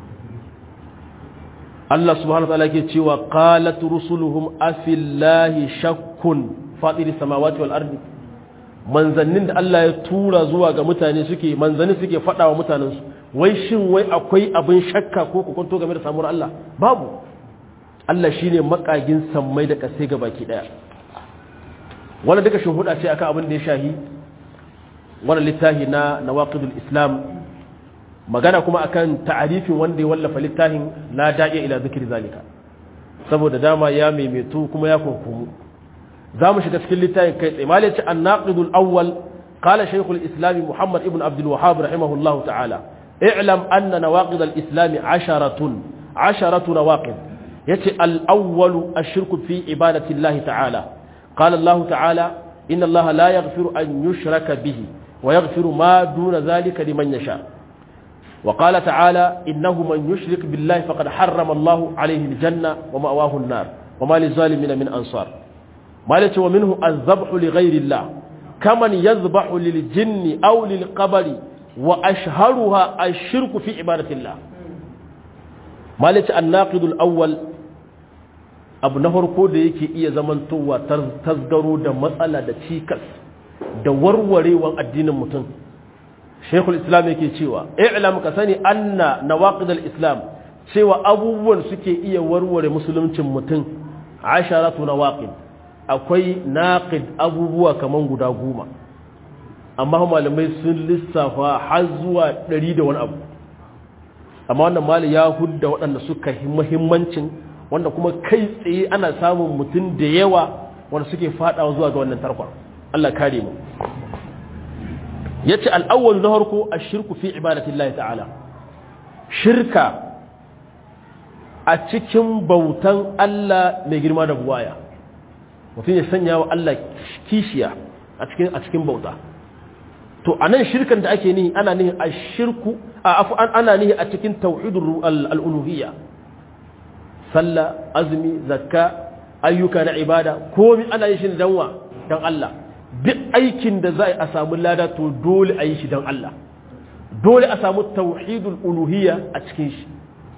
Allah subhanahu wa ta'ala ke cewa qalat rusuluhum afillahi shakkun fatiri samawati wal ardi manzannin da Allah ya tura zuwa ga mutane suke manzanni suke faɗa wa mutanensu wai shin wai akwai abin shakka ko kwanto game da samuwar Allah babu Allah shine makagin sammai da kasai ga baki daya wannan duka shuhuda ce akan abin da ya shahi wannan littafi na nawaqidul islam magana kuma akan ta'arifin wanda ya wallafa littafin la da'iya ila zikri zalika saboda dama ya maimaitu kuma ya kunkumu za mu shiga cikin littafin kai tsaye malai ce an naƙidul awwal qala shaykhul islam muhammad ibn abdul wahhab rahimahullahu ta'ala i'lam anna nawaqid al islam asharatun asharatu nawaqid yace al awwal ashirku fi ibadati allah ta'ala qala allah ta'ala inna allah la yaghfiru an yushraka bihi wa yaghfiru ma duna dhalika liman yasha وقال تعالى إنه من يشرك بالله فقد حرم الله عليه الجنة ومأواه النار وما للظالمين من أنصار مالك ومنه الذبح لغير الله كمن يذبح للجن أو للقبر وأشهرها الشرك في عبادة الله مالك الناقد الأول abu na farko da yake iya zamantowa tasgaro da matsala da cikas da warwarewan addinin mutum shekul islam yake cewa i'lam ka sani anna nawaqid al-islam cewa abubuwan suke iya warware musuluncin mutum asharatu nawaqid akwai naqid abubuwa kaman guda goma amma malamai sun lissafa har zuwa ɗari da wani abu amma wannan mali ya hudda waɗanda suka muhimmancin wanda kuma kai tsaye ana samun mutum da yawa wanda suke faɗawa zuwa ga wannan tarkon Allah kare mu yace al-awwal na harko ash-shirku fi ibadatillahi ta'ala shirka a cikin bautan Allah mai girma da buwaya mutum ya sanya wa Allah kishiya a cikin a cikin bauta to anan shirkan da ake nihi ana nihi ash-shirku ana nihi a cikin tauhidur al-uluhiyya sallah azumi zakka ayyuka na ibada komai ana yin shi dan wa dan Allah duk aikin da za a samu lada to dole a yi shi dan Allah dole a samu tauhidul uluhiyya a cikin shi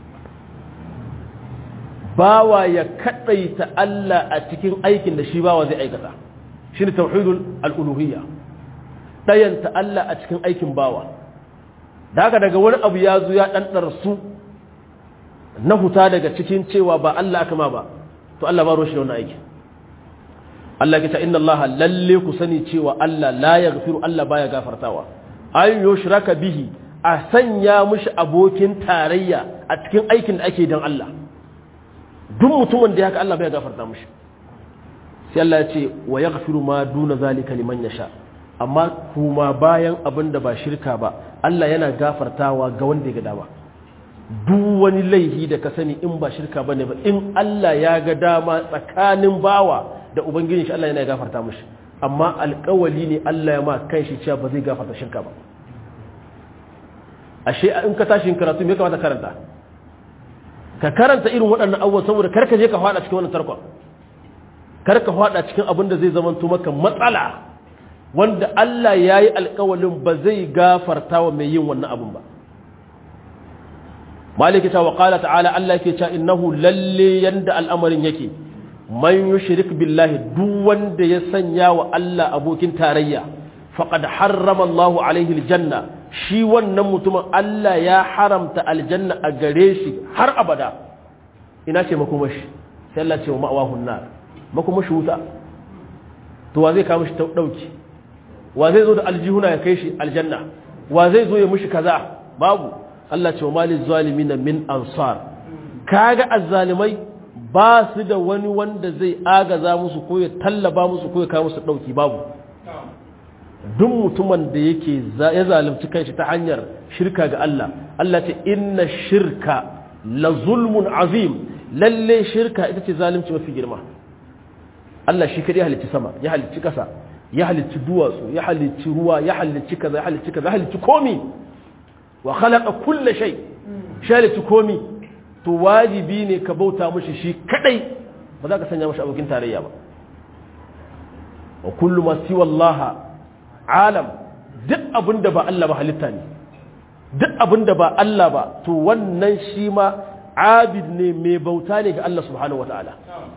bawa ya kadaita Allah a cikin aikin da shi bawa zai aikata shine tauhidul al-uluhiyya dayanta Allah a cikin aikin bawa daga daga wani abu ya zo ya dan su na huta daga cikin cewa ba Allah aka ma ba to Allah ba roshi da wannan aiki Allah ya ce inna Allah lalle ku sani cewa Allah la yaghfiru Allah baya gafartawa ay yushraka bihi a sanya mishi abokin tarayya a cikin aikin da ake dan Allah duk mutumin da haka Allah bai gafarta mishi sai Allah ya ce wa yaghfiru ma duna zalika liman yasha amma kuma bayan abin da ba shirka ba Allah yana gafartawa ga wanda ya ga dama duk wani laihi da ka sani in ba shirka bane ba in Allah ya ga dama tsakanin bawa da ubangijin shi Allah yana gafarta mishi amma alƙawali ne Allah ya ma kanshi cewa ba zai gafarta shirka ba ashe in ka tashi karatu me kamata karanta ka karanta irin waɗannan abubuwan saboda karka je ka faɗa cikin wannan tarkon karka faɗa cikin abin da zai zama maka matsala wanda Allah ya yi alƙawalin ba zai gafarta wa mai yin wannan abin ba maliki ta waƙala ta'ala Allah ke cewa innahu lalle yanda al'amarin yake man yushrik billahi duk wanda ya sanya wa Allah abokin tarayya faqad harrama Allah alaihi aljanna shi wannan mutumin Allah ya haramta aljanna a gare shi har abada ina ce makomashi sai Allah ce wa ma'awahun nar makomashi wuta to wa zai kawo shi dauki wa zai zo da aljihuna ya kai shi aljanna wa zai zo ya mushi kaza babu Allah ce wa malil zalimin min ansar kaga azzalimai ba su da wani wanda zai agaza musu ko ya tallaba musu ko ya kawo musu dauki babu duk mutumin da yake ya zalunci kanshi ta hanyar shirka ga Allah Allah ce inna shirka la zulmun azim lalle shirka ita ce zalunci mafi girma Allah shi kadai halicci sama ya halicci kasa ya halicci duwatsu ya halicci ruwa ya halicci kaza ya halicci kaza ya halicci komi wa khalaqa kulla shay shi halicci komi to wajibi ne ka bauta mushi shi kadai ba za ka sanya mashi abokin tarayya ba wa kullu ma siwa Allah alam duk abinda ba Allah ba halitta ne duk abinda ba Allah ba to wannan shi ma abid ne mai bauta ne ga Allah subhanahu wataala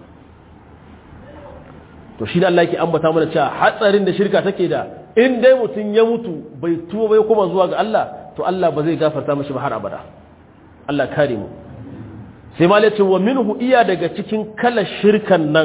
to shi da Allah yake ambata mana cewa hatsarin da shirka take da in dai mutum ya mutu bai tuba bai kuma zuwa ga Allah to Allah ba zai gafarta mashi ba har abada Allah kare mu sai ma yace wa minhu iya daga cikin kala shirkan nan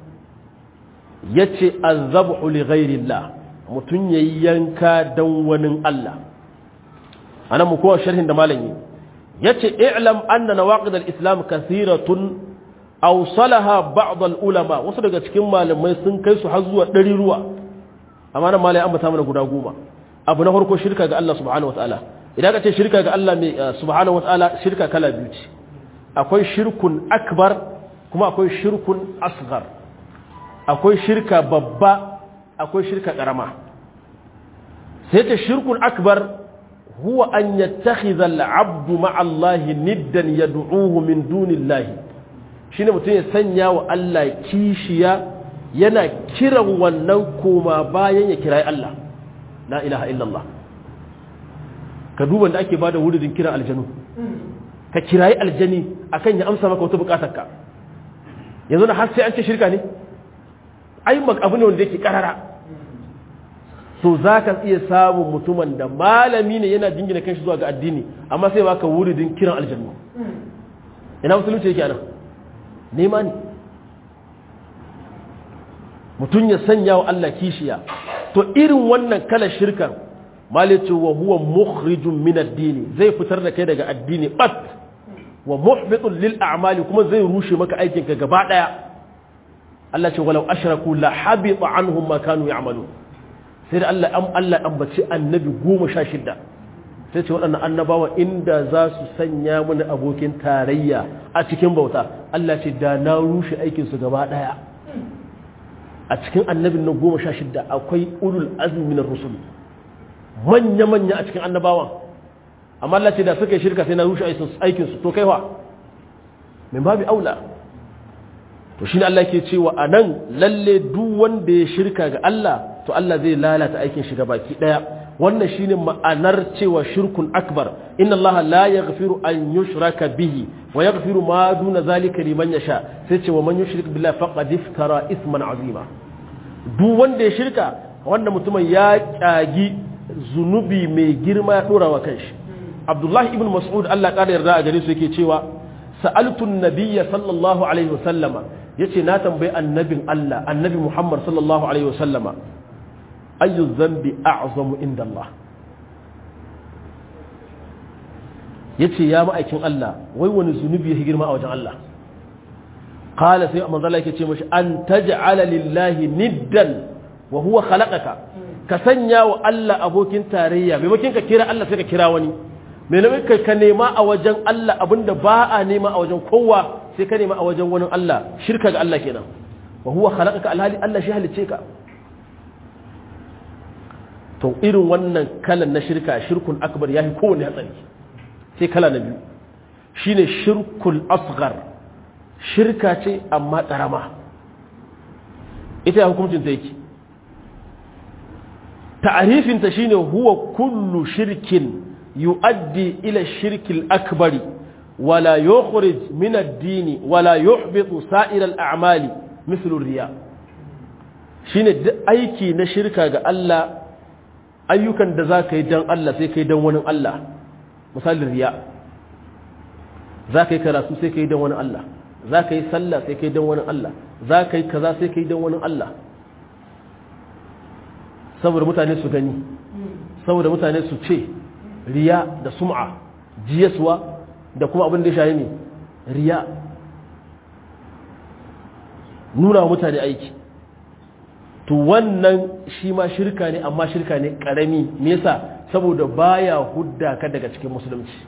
yace azabhu li ghairillah mutum yayi yanka dan wani Allah anan mu kowa sharhin da malami yace i'lam anna nawaqid al-islam kathiratun awsalaha ba'd al-ulama wasu daga cikin malamai sun kai su har zuwa ɗari ruwa amma nan malai an bata mana guda goma abu na farko shirka ga Allah subhanahu wataala idan ka ce shirka ga Allah mai subhanahu wataala shirka kala biyu ce akwai shirkun akbar kuma akwai shirkun asghar akwai shirka babba akwai shirka karama sai ta shirkun akbar huwa an yattakhidha al-'abdu ma'a Allah niddan yad'uhu min dunillahi shine mutum ya sanya wa Allah kishiya yana kiran wannan koma bayan ya kirayi Allah la ilaha illallah ka duban da ake bada wuridin kiran aljanu ka kirayi aljani akan ya amsa maka wata bukatarka yanzu na har sai an ce shirka ne ai abu ne wanda yake karara so za ka iya samun mutumin da malami ne yana jingina kanshi zuwa ga addini amma sai baka wuridin kiran aljannu ina musulunci yake anan nema ne mutum ya sanya wa Allah kishiya to irin wannan kala shirkan malice wa huwa mukhrijun min ad-dini zai fitar da kai daga addini bat wa muhbitun lil a'mali kuma zai rushe maka aikin ka gaba daya Allah ce walau ashraku la habita anhum ma kanu ya'malun sai da Allah am Allah ambaci annabi 16 sai ce waɗannan annabawa inda za su sanya mini abokin tarayya a cikin bauta Allah ce da na rushe aikin su gaba daya a cikin annabin na 16 akwai ulul azmi minar rusul manya-manya a cikin annabawan amma Allah ce da suka yi shirka sai na rushe aikinsu to kaiwa min babu aula to shi Allah ke cewa a nan lalle duk wanda ya shirka ga Allah to Allah zai lalata aikin shiga baki daya wannan shine ma'anar cewa shirkun akbar inna Allah la yaghfiru an yushraka bihi wa yaghfiru ma duna zalika liman yasha sai ce wa man yushrik billahi faqad iftara isman azima duk wanda ya shirka wanda mutumin ya kyagi zunubi mai girma ya dora wa kanshi abdullahi ibn mas'ud Allah ƙara yarda a gare su yake cewa sa'altun nabiyya sallallahu alaihi wasallama yace na tambayi annabin Allah annabi Muhammad sallallahu alaihi wasallama ayu dhanbi a'zamu inda Allah yace ya ma'aikin Allah wai wani zunubi yake girma a wajen Allah qala sai manzo Allah yake ce mashi an taj'ala lillahi niddan wa huwa khalaqaka ka sanya wa Allah abokin tarayya maimakon ka kira Allah sai ka kira wani maimakon ka nema a wajen Allah abinda ba a nema a wajen kowa sai ka nema a wajen wani Allah shirka ga Allah kenan wa huwa khalaqaka alhali Allah shi halice ka to irin wannan kalan na shirka shirkun akbar yafi kowanne hatsari sai kala na biyu shine shirkul asghar shirka ce amma karama ita ya hukuncin ta yake ta'arifinta shine huwa kullu shirkin yu'addi ila shirkil akbari wala yukhrij min ad-din wala yuhbitu sa'ir al-a'mali mithlu riya shine duk aiki na shirka ga Allah ayyukan da zaka yi dan Allah sai kai dan wani Allah misalin riya zaka yi karatu sai kai dan wani Allah zaka yi sallah sai kai dan wani Allah zaka yi kaza sai kai dan wani Allah saboda mutane su gani saboda mutane su ce riya da sum'a jiyaswa da kuma abin da ya shayi ne riya nuna wa mutane aiki to wannan shi ma shirka ne amma shirka ne karami me yasa saboda baya hudda ka daga cikin musulunci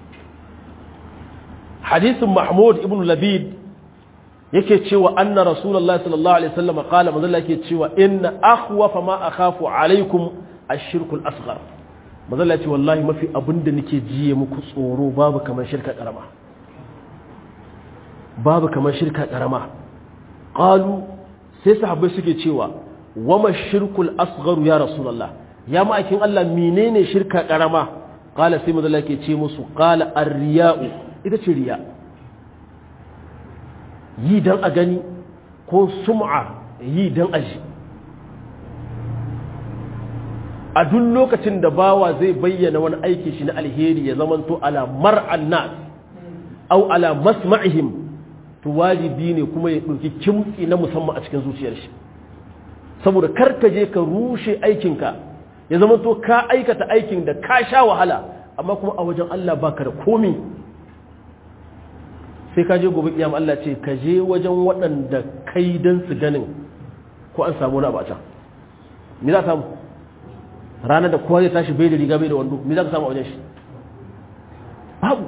hadisin mahmud ibn labid yake cewa anna rasulullahi sallallahu alaihi wasallam qala manzo yake cewa inna akhwafa ma akhafu alaikum ash-shirku al-asghar manzo Allah ce wallahi mafi abinda nake jiye muku tsoro babu kamar shirka karama babu kamar shirka karama qalu sai sahabbai suke cewa wama shirkul asghar ya rasulullah ya ma'aikin Allah menene shirka karama qala sai manzo Allah yake ce musu qala ar-riya'u ita ce riya yi dan a gani ko sum'a yi dan aji a duk lokacin da bawa zai bayyana wani aiki shi na alheri ya zamanto ala mar'an nas au ala masma'ihim to wajibi ne kuma ya ɗauki kimtsi na musamman a cikin zuciyar shi saboda karka je ka rushe aikinka ya zamanto ka aikata aikin da ka sha wahala amma kuma a wajen Allah baka da komi sai ka je gobe kiyama Allah ce ka je wajen waɗanda kai dan su ganin ko an samu wani abu a can me za samu ranar da kowa zai tashi bai da riga bai da wando me za ka samu a wajen shi babu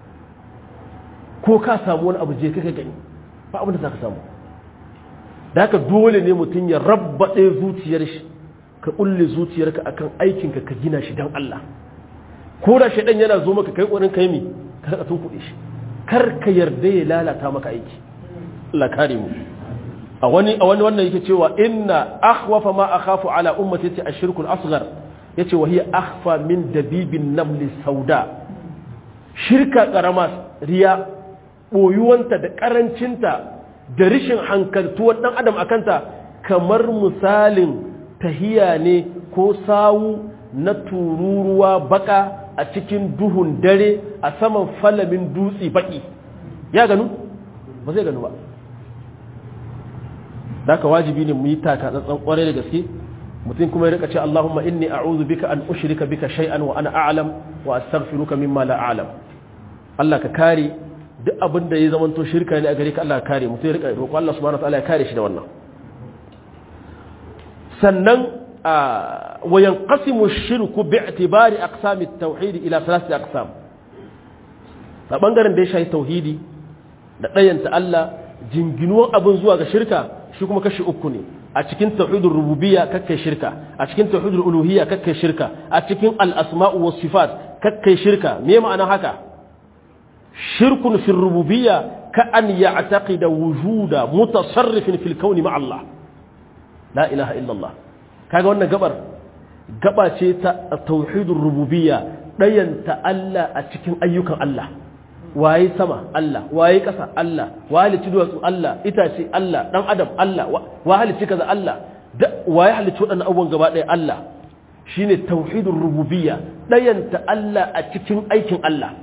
ko ka samu wani abu je kai gani ba abin da za ka samu da haka dole ne mutum ya rabbaɗe zuciyar shi ka ƙulle zuciyarka akan aikinka ka gina shi don Allah ko da shaidan yana zo maka kai ƙorin kai mi ka rika tun kuɗe shi kar ka yarda ya lalata maka aiki Allah kare mu a wani a wani wannan yake cewa inna akhwafa ma akhafu ala ummati yace ashirku al-asghar yace wa hiya akhfa min dabibin namli sauda shirka karama riya boyuwanta da karancinta da rishin hankaltuwar dan adam akanta kamar misalin tahiya ne ko sawu na tururuwa baka a cikin duhun dare a saman falamin dutse baki ya ganu ba zai ganu ba daga wajibi ne mu yi taka tsantsan kwarai da gaske mutum kuma ya rika ce Allahumma inni a'udhu bika an ushrika bika shay'an wa ana a'lam wa astaghfiruka mimma la a'lam Allah ka kare duk abin da ya zamanto shirka ne a gare ka Allah ka kare mutum ya rika roƙo Allah subhanahu wa ta'ala ya kare shi da wannan sannan wa yanqasimu ash-shirku bi'tibari aqsami at-tauhid ila thalathati aqsam a bangaren da ya shafi tauhidi da ɗayanta Allah jinginuwan abin zuwa ga shirka shi kuma kashi uku ne a cikin tauhidul rububiyya kakkai shirka a cikin tauhidul uluhiyya kakkai shirka a cikin al-asma'u was sifat kakkai shirka me ma'ana haka shirkun fi rububiyya ka an ya'taqida wujuda mutasarrifin fil kauni ma Allah la ilaha illa Allah kaga wannan gabar gaba ce ta tauhidul rububiyya dayanta Allah a cikin ayyukan Allah waye sama Allah waye ƙasa Allah waye halicci duwatsu Allah itace Allah dan adam Allah wa halicci kaza Allah waye halicci waɗannan abubuwan gaba ɗaya Allah shine tauhidur rububiyya ɗayanta Allah a cikin aikin Allah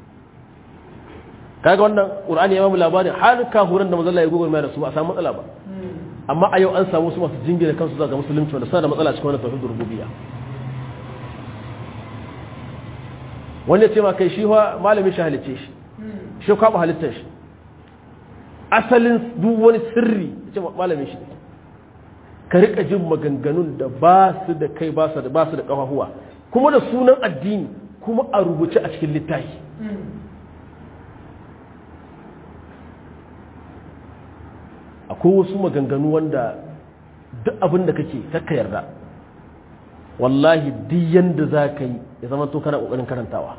kaga wannan Qur'ani ya bamu labarin har kahuran da manzon ya gogo mai da su ba a samu matsala ba amma a yau an samu su masu jingina kansu zuwa ga musulunci wanda suna da matsala cikin wannan tauhidur rububiyya wani ya ce ma kai shi malamin shi halicce shi shi kwaɓa halittar shi asalin duk wani sirri ce malamin shi ka rika jin maganganun da ba su da kai ba su da ba su da ƙafafuwa kuma da sunan addini kuma a rubuce a cikin littafi akwai wasu maganganu wanda duk abin da kake kakka yarda wallahi duk yanda za ka yi ya zama to kana ƙoƙarin karantawa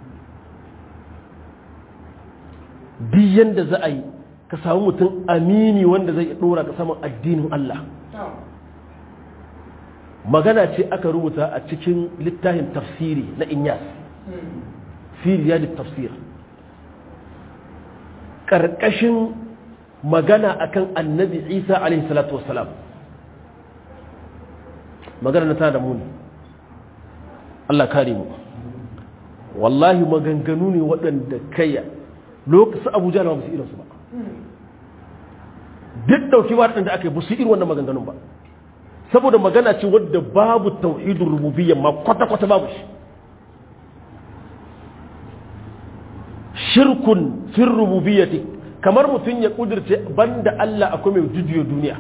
duk yanda za a yi ka samu mutum amini wanda zai ɗora ka saman addinin Allah magana ce aka rubuta a cikin littafin tafsiri na inyas firiya da tafsir ƙarƙashin magana akan annabi isa alaihi salatu wassalam magana na ta da muni Allah kare mu wallahi maganganu ne waɗanda kayya lokacin abuja na ba su irinsu ba duk dauki waɗanda aka yi ba su irin wannan maganganun ba saboda magana ce wadda babu tauhidin rububiyya ma kwata-kwata babu shi shirkun fin rububiyyati kamar mutum ya kudirce banda Allah akwai mai jujuyo duniya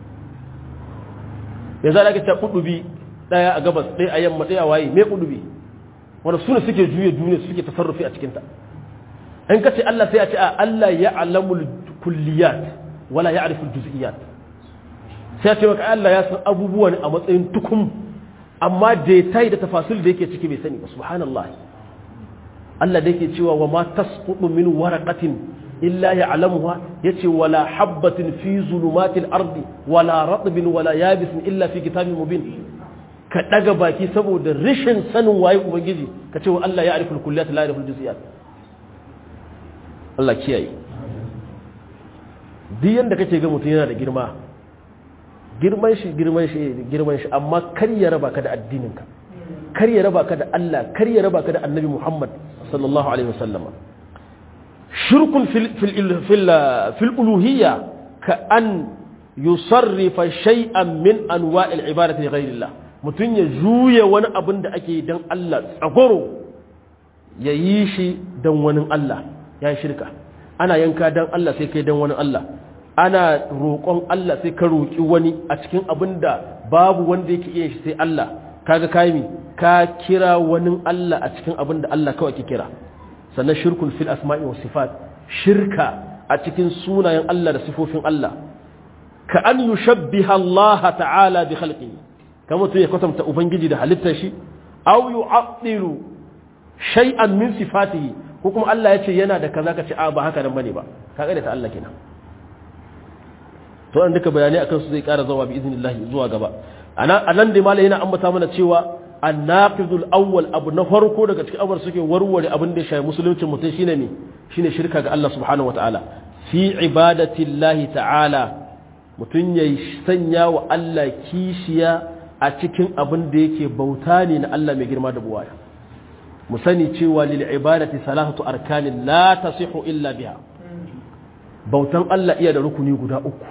ya za ka ta kudubi daya a gabas ɗaya a yamma ɗaya a waye mai kudubi wanda suna suke juya duniya suke tasarrufi a cikinta in ka ce Allah sai a ce a Allah ya alamul kulliyat wala ya arifin juz'iyat sai a ce maka Allah ya san abubuwan a matsayin tukum amma detail da tafasil da yake ciki bai sani ba subhanallah Allah da yake cewa wa ma tasqutu min waraqatin illa ya'lamuha yace wala habatin fi zulumatil ardi wala ratbin wala yabisin illa fi kitabin mubin ka daga baki saboda rashin sanin waye ubangiji ka ce wa Allah ya ariful kulliyat la ariful juz'iyat Allah kiyaye duk yanda kake ga mutum yana da girma girman shi girman shi girman shi amma kar ya raba ka da addininka kar ya raba ka da Allah kar ya raba ka da Annabi Muhammad sallallahu alaihi wasallam shirkun fil fil fil fil uluhiyya ka an yusarrifa shay'an min anwa'il ibadati li ghayrillah mutun ya juye wani abin da ake dan Allah tsagoro ya yi shi dan wani Allah ya shirka ana yanka dan Allah sai kai dan wani Allah ana roƙon Allah sai ka roƙi wani a cikin abin da babu wanda yake iya shi sai Allah kaga kai mi ka kira wani Allah a cikin abin da Allah kawai ke kira sannan shirkun fil asma'i was sifat shirka a cikin sunayen Allah da sifofin Allah ka an yushabbiha Allah ta'ala bi khalqihi kamar to ya kwatanta ubangiji da halittar shi aw yu'attilu shay'an min sifatihi ko kuma Allah ya ce yana da kaza ka ce a ba haka nan bane ba kaga da ta Allah kenan to an duka bayanai akan su zai ƙara zawa bi iznillahi zuwa gaba a nan da malai yana ambata mana cewa annaqidul awwal abu na farko daga cikin abubuwan suke warware abin da ya shafi musuluncin mutum shine ne shine shirka ga Allah subhanahu wataala fi ibadatillahi ta'ala mutum ya sanya wa Allah kishiya a cikin abin da yake bauta ne na Allah mai girma da buwaya mu sani cewa lil ibadati salatu arkanin la tasihu illa biha bautan Allah iya da rukuni guda uku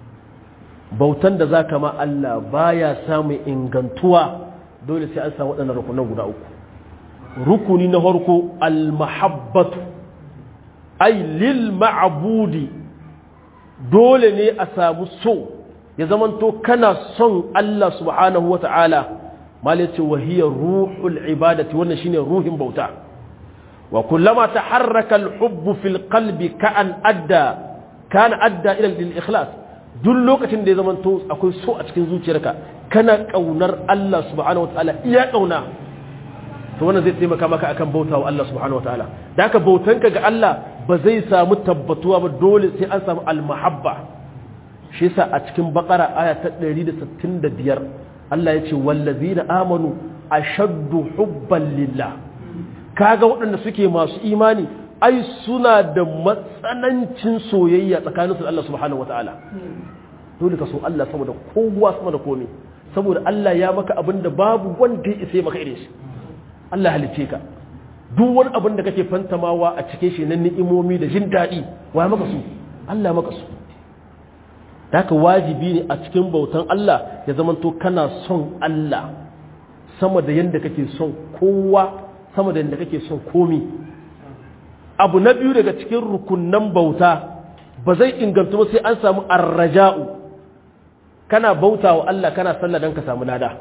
bautan da za ka ma Allah baya samun ingantuwa dole sai an samu waɗannan rukunan guda uku rukuni na farko almahabbatu ai lil ma'abudi dole ne a samu so ya zamanto kana son Allah subhanahu wa ta'ala malice wahiyar ruhul ibadati wannan shine ruhin bauta wa kullama taharraka al-hubbu fil qalbi ka'an adda kana adda ila al-ikhlas duk lokacin da ya zama to akwai so a cikin zuciyarka kana kaunar Allah subhanahu wataala iya kauna to wannan zai taimaka maka akan bautawa Allah subhanahu wataala da haka bautanka ga Allah ba zai samu tabbatuwa ba dole sai an samu almahabba shi yasa a cikin bakara aya ta 165 Allah ya ce wallazina amanu ashaddu hubban lillah kaga waɗanda suke masu imani ai suna da matsanancin soyayya tsakaninsu da Allah subhanahu wataala dole ka so Allah saboda kowa sama da komai saboda Allah ya maka abin da babu wanda ya isa maka irin shi Allah halice ka duk wani abin da kake fantamawa a cikin shi na ni'imomi da jin daɗi wa maka su Allah maka su haka wajibi ne a cikin bautan Allah ya zamanto kana son Allah sama da yanda kake son kowa sama da yanda kake son komi abu na biyu daga cikin rukunnan bauta ba zai inganta ba sai an samu arraja'u kana bauta wa Allah kana sallah don ka samu lada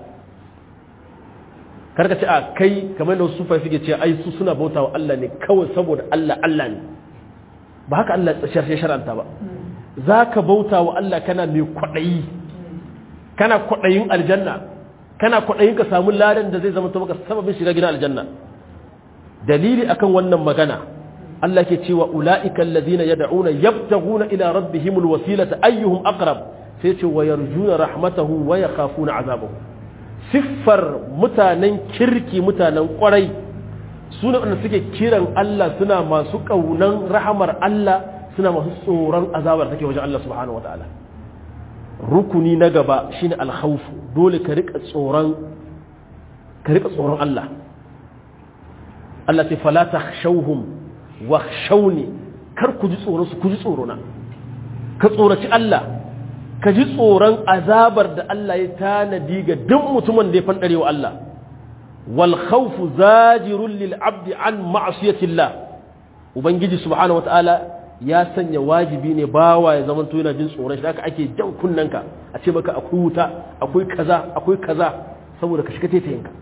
karka ce a kai kamar da wasu suke ce ai su suna bauta wa Allah ne kawai saboda Allah Allah ne ba haka Allah ya shar'anta ba za ka bauta wa Allah kana mai kwaɗayi kana kwaɗayin aljanna kana kwaɗayin ka samu ladan da zai zama ta maka sababin shiga gidan aljanna dalili akan wannan magana Allah ke cewa ula'ika allazina yad'una yabtaghuna ila rabbihimul wasilata ayyuhum aqrab sai ce wa yarjuna rahmatahu wa yakhafuna azabahu siffar mutanen kirki mutanen kwarai sune wanda suke kiran Allah suna masu kaunan rahamar Allah suna masu tsoron azabar take wajen Allah subhanahu wataala rukuni na gaba shine alkhawf dole ka rika tsoron ka rika tsoron Allah Allah ce fala takhshawhum wakhshawni kar ku ji tsoron su ku ji tsoro na ka tsoraci Allah ka ji tsoron azabar da Allah ya tanadi ga duk mutumin da ya fandare wa Allah wal khawfu zajirun lil abdi an ma'siyatillah ubangiji subhanahu wataala ya sanya wajibi ne bawa ya zama yana jin tsoron shi haka ake jan kunnanka a ce maka akwai wuta akwai kaza akwai kaza saboda ka shiga taitayinka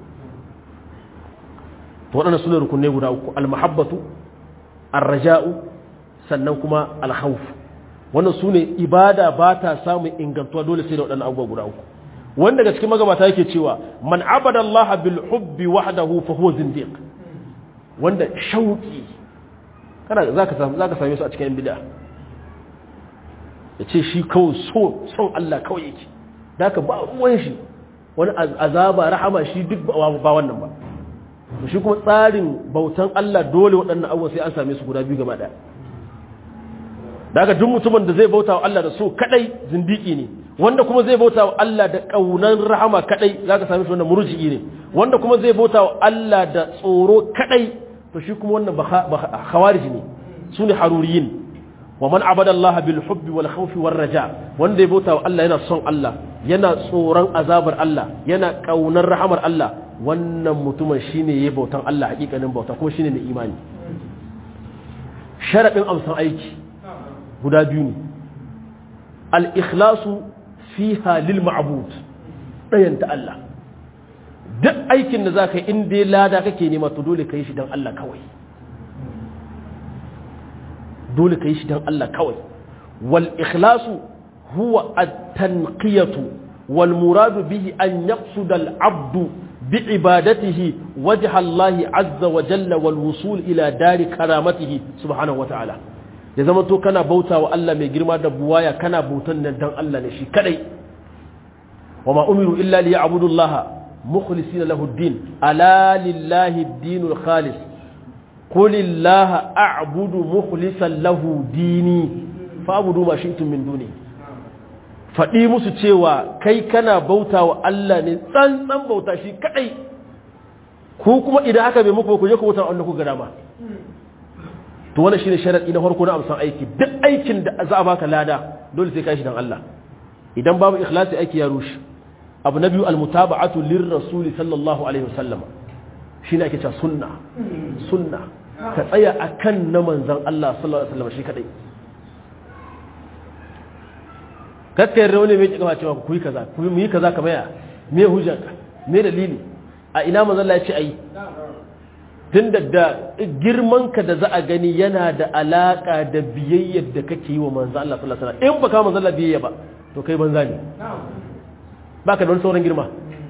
to waɗannan sune rukunai guda uku almahabbatu arraja'u sannan kuma alkhawf wannan sune ibada ba ta samun ingantuwa dole sai da waɗannan abubuwa guda uku wanda daga cikin magabata yake cewa man abada Allah bil hubbi wahdahu fa huwa zindiq wanda shauki kana zaka samu zaka same su a cikin bid'a yace shi kawai so son Allah kawai yake daka ba ruwan shi wani azaba rahama shi duk ba wannan ba shi kuma tsarin bautan Allah dole waɗannan abubuwa sai an same su guda biyu gaba ɗaya daga duk mutumin da zai bauta wa Allah da so kadai zindiki ne wanda kuma zai bauta wa Allah da kaunan rahama kadai zaka same shi wannan murji'i ne wanda kuma zai bauta wa Allah da tsoro kadai to shi kuma wannan khawarij ne sune haruriyin wa man abada Allah bil hubbi wal khawfi war raja wanda ya bauta wa Allah yana son Allah yana tsoron azabar Allah yana kaunar rahamar Allah wannan mutumin shine yayi bautan Allah hakikanin bauta kuma shine ne imani sharadin amsan aiki guda biyu ne al-ikhlasu fiha lil ma'bud dayan ta Allah duk aikin da zaka yi in dai lada kake nema to dole kai shi dan Allah kawai dole kai shi dan Allah kawai wal ikhlasu huwa at-tanqiyatu wal muradu bihi an yaqsuda al-'abdu بعبادته وجه الله عز وجل والوصول إلى دار كرامته سبحانه وتعالى ya zama to kana bauta wa Allah mai girma da buwaya kana bautan nan dan Allah ne shi kadai wa ma umiru illa li ya'budu Allah mukhlisina lahu ad-din ala lillahi ad-dinul khalis qul illaha a'budu mukhlisan lahu dini fa'budu ma shi'tum min duni faɗi musu cewa kai kana bauta wa Allah ne tsantsan bauta shi kadai ku kuma idan aka bai muku ku je ku bauta Allah ku ga dama to wannan shine sharadi na farko na amsan aiki duk aikin da za a baka lada dole sai ka shi dan Allah idan babu ikhlasi aiki ya rushe abu na biyu almutaba'atu lirrasul sallallahu alaihi wasallam shine ake cewa sunna sunna ka tsaya akan na manzon Allah sallallahu alaihi wasallam shi kadai kakkai rauni mai kika cewa ku yi kaza ku yi kaza kamar ya me hujjanka me dalili a ina manzon Allah ya ce ayi tun da girmanka da za a gani yana da alaka da biyayyar da kake yi wa manzo Allah sallallahu alaihi wasallam in baka manzo Allah biyayya ba to kai banza ne baka da wani sauran girma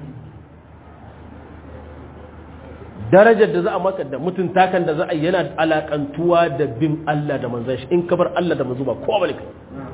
darajar da za a maka da mutunta kan da za a yana alakantuwa da bin Allah da manzon shi in ka bar Allah da manzo ba ko bane kai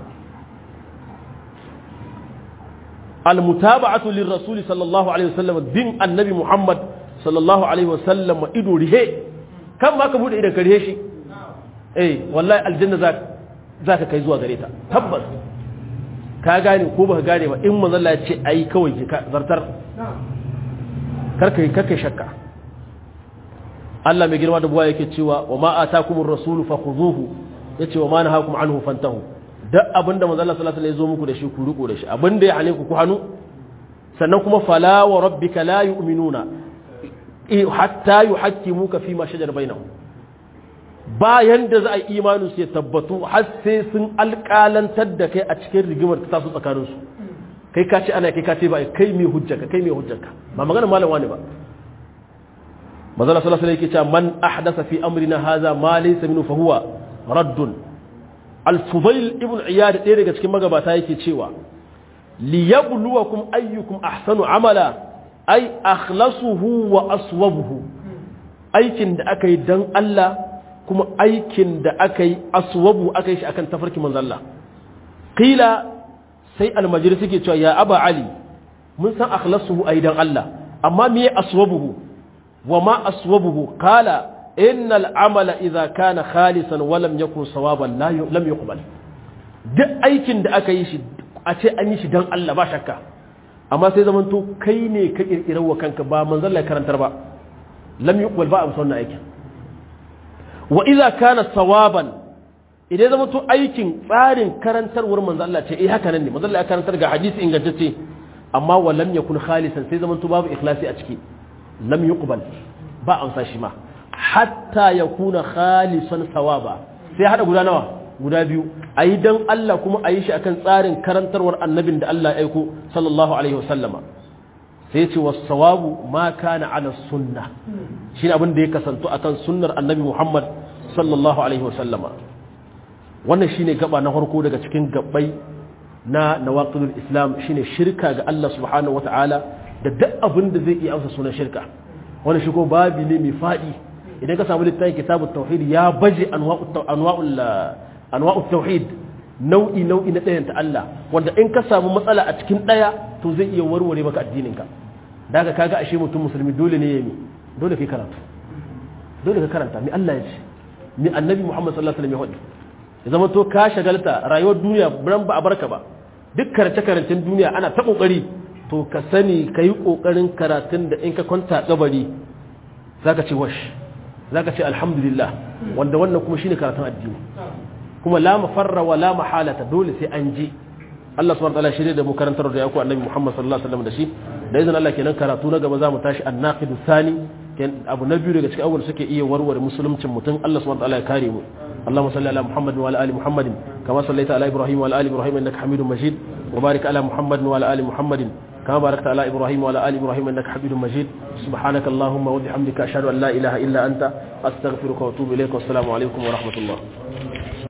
al-mutaba'atu lir-rasul sallallahu alaihi wasallam bin annabi Muhammad sallallahu alaihi wasallam ido rihe kan ma ka bude idan ka rihe shi eh wallahi aljanna za za ka kai zuwa gare ta tabbas ka gane ko baka gane ba in manzo Allah ya ce ai kawai ki ka zartar kar kai kar kai shakka Allah mai girma da buwa yake cewa wa ma atakumur rasulu fakhuzuhu yace wa ma nahakum anhu fantahu duk abinda manzo Allah sallallahu alaihi wasallam ya zo muku da shi ku riko da shi abinda ya hane ku ku hanu sannan kuma fala wa rabbika la yu'minuna hatta yuhakkimuka fi ma shajara bainahum bayan da za a yi imanin su ya tabbatu har sai sun alƙalantar da kai a cikin rigimar ta taso tsakanin su kai ka ce ana kai ka ce ba kai mai hujjanka kai mai hujjanka ba magana malam wani ba manzala sallallahu alaihi yake cewa man ahdasa fi amrina hadha ma laysa minhu fa huwa raddun al-fudail ibn iyad ɗaya daga cikin magabata yake cewa liyabluwakum ayyukum ahsanu amala ai akhlasuhu wa aswabuhu aikin da aka yi dan Allah kuma aikin da aka yi aswabu aka yi shi akan tafarki manzo Allah qila sai almajiri suke cewa ya aba ali mun san akhlasuhu ai dan Allah amma me aswabuhu wa ma aswabuhu qala innal amala idza kana khalisan wa lam yakun sawaban la lam yuqbal duk aikin da aka yi shi a ce an yi shi dan Allah ba shakka amma sai zaman to kai ne ka kirkirar wa kanka ba manzon Allah karantar ba lam yuqbal ba a musa wannan aikin wa idza kana sawaban idan zama to aikin tsarin karantarwar manzo Allah ce eh haka nan ne manzo Allah ya karantar ga hadisi ingantacce amma wa lam yakun khalisan sai zaman to babu ikhlasi a ciki lam yuqbal ba amsa shi ma hatta yakuna khalisan sawaba sai hada guda nawa guda biyu ayi dan Allah kuma ayi shi akan tsarin karantarwar annabin da Allah ya aiko sallallahu alaihi wasallama sai ya ce was-sawabu ma kana ala sunna shine abin da ya kasanto akan sunnar annabi Muhammad sallallahu alaihi wasallama wannan shine gaba na farko daga cikin gabbai na nawaqidul islam shine shirka ga Allah subhanahu wataala da duk abin da zai iya amsa sunan shirka wannan shi ko babi ne mai fadi idan ka samu littafin kitabut tauhid ya baje anwa'ul anwa'ul anwa'ut tauhid nau'i nau'i na ɗayan ta Allah wanda in ka samu matsala a cikin ɗaya to zai iya warware maka addinin ka daga kaga ashe mutum musulmi dole ne ya mi dole kai karatu dole ka karanta mi Allah ya ce mi annabi Muhammad sallallahu alaihi wasallam ya faɗi ya zama to ka shagalta rayuwar duniya ran ba a barka ba duk karance-karancen duniya ana ta kokari to ka sani ka yi kokarin karatun da in ka kwanta kabari za ka ce wash za ka ce alhamdulillah wanda wannan kuma shine karatun addini kuma la mafarra wa la mahalata dole sai an ji Allah subhanahu wa ta'ala shirye da mu karantar da yaku annabi Muhammad sallallahu alaihi wasallam da shi da izinin Allah kenan karatu na gaba za mu tashi an-naqid thani abu na biyu daga cikin abubuwan suke iya warware musuluncin mutum Allah subhanahu wa ta'ala ya kare mu اللهم صل على محمد وعلى ال محمد كما صليت على ابراهيم وعلى ال ابراهيم انك حميد مجيد وبارك على محمد وعلى ال محمد كما باركت على ابراهيم وعلى ال ابراهيم انك حميد مجيد سبحانك اللهم وبحمدك اشهد ان لا اله الا انت استغفرك واتوب اليك والسلام عليكم ورحمه الله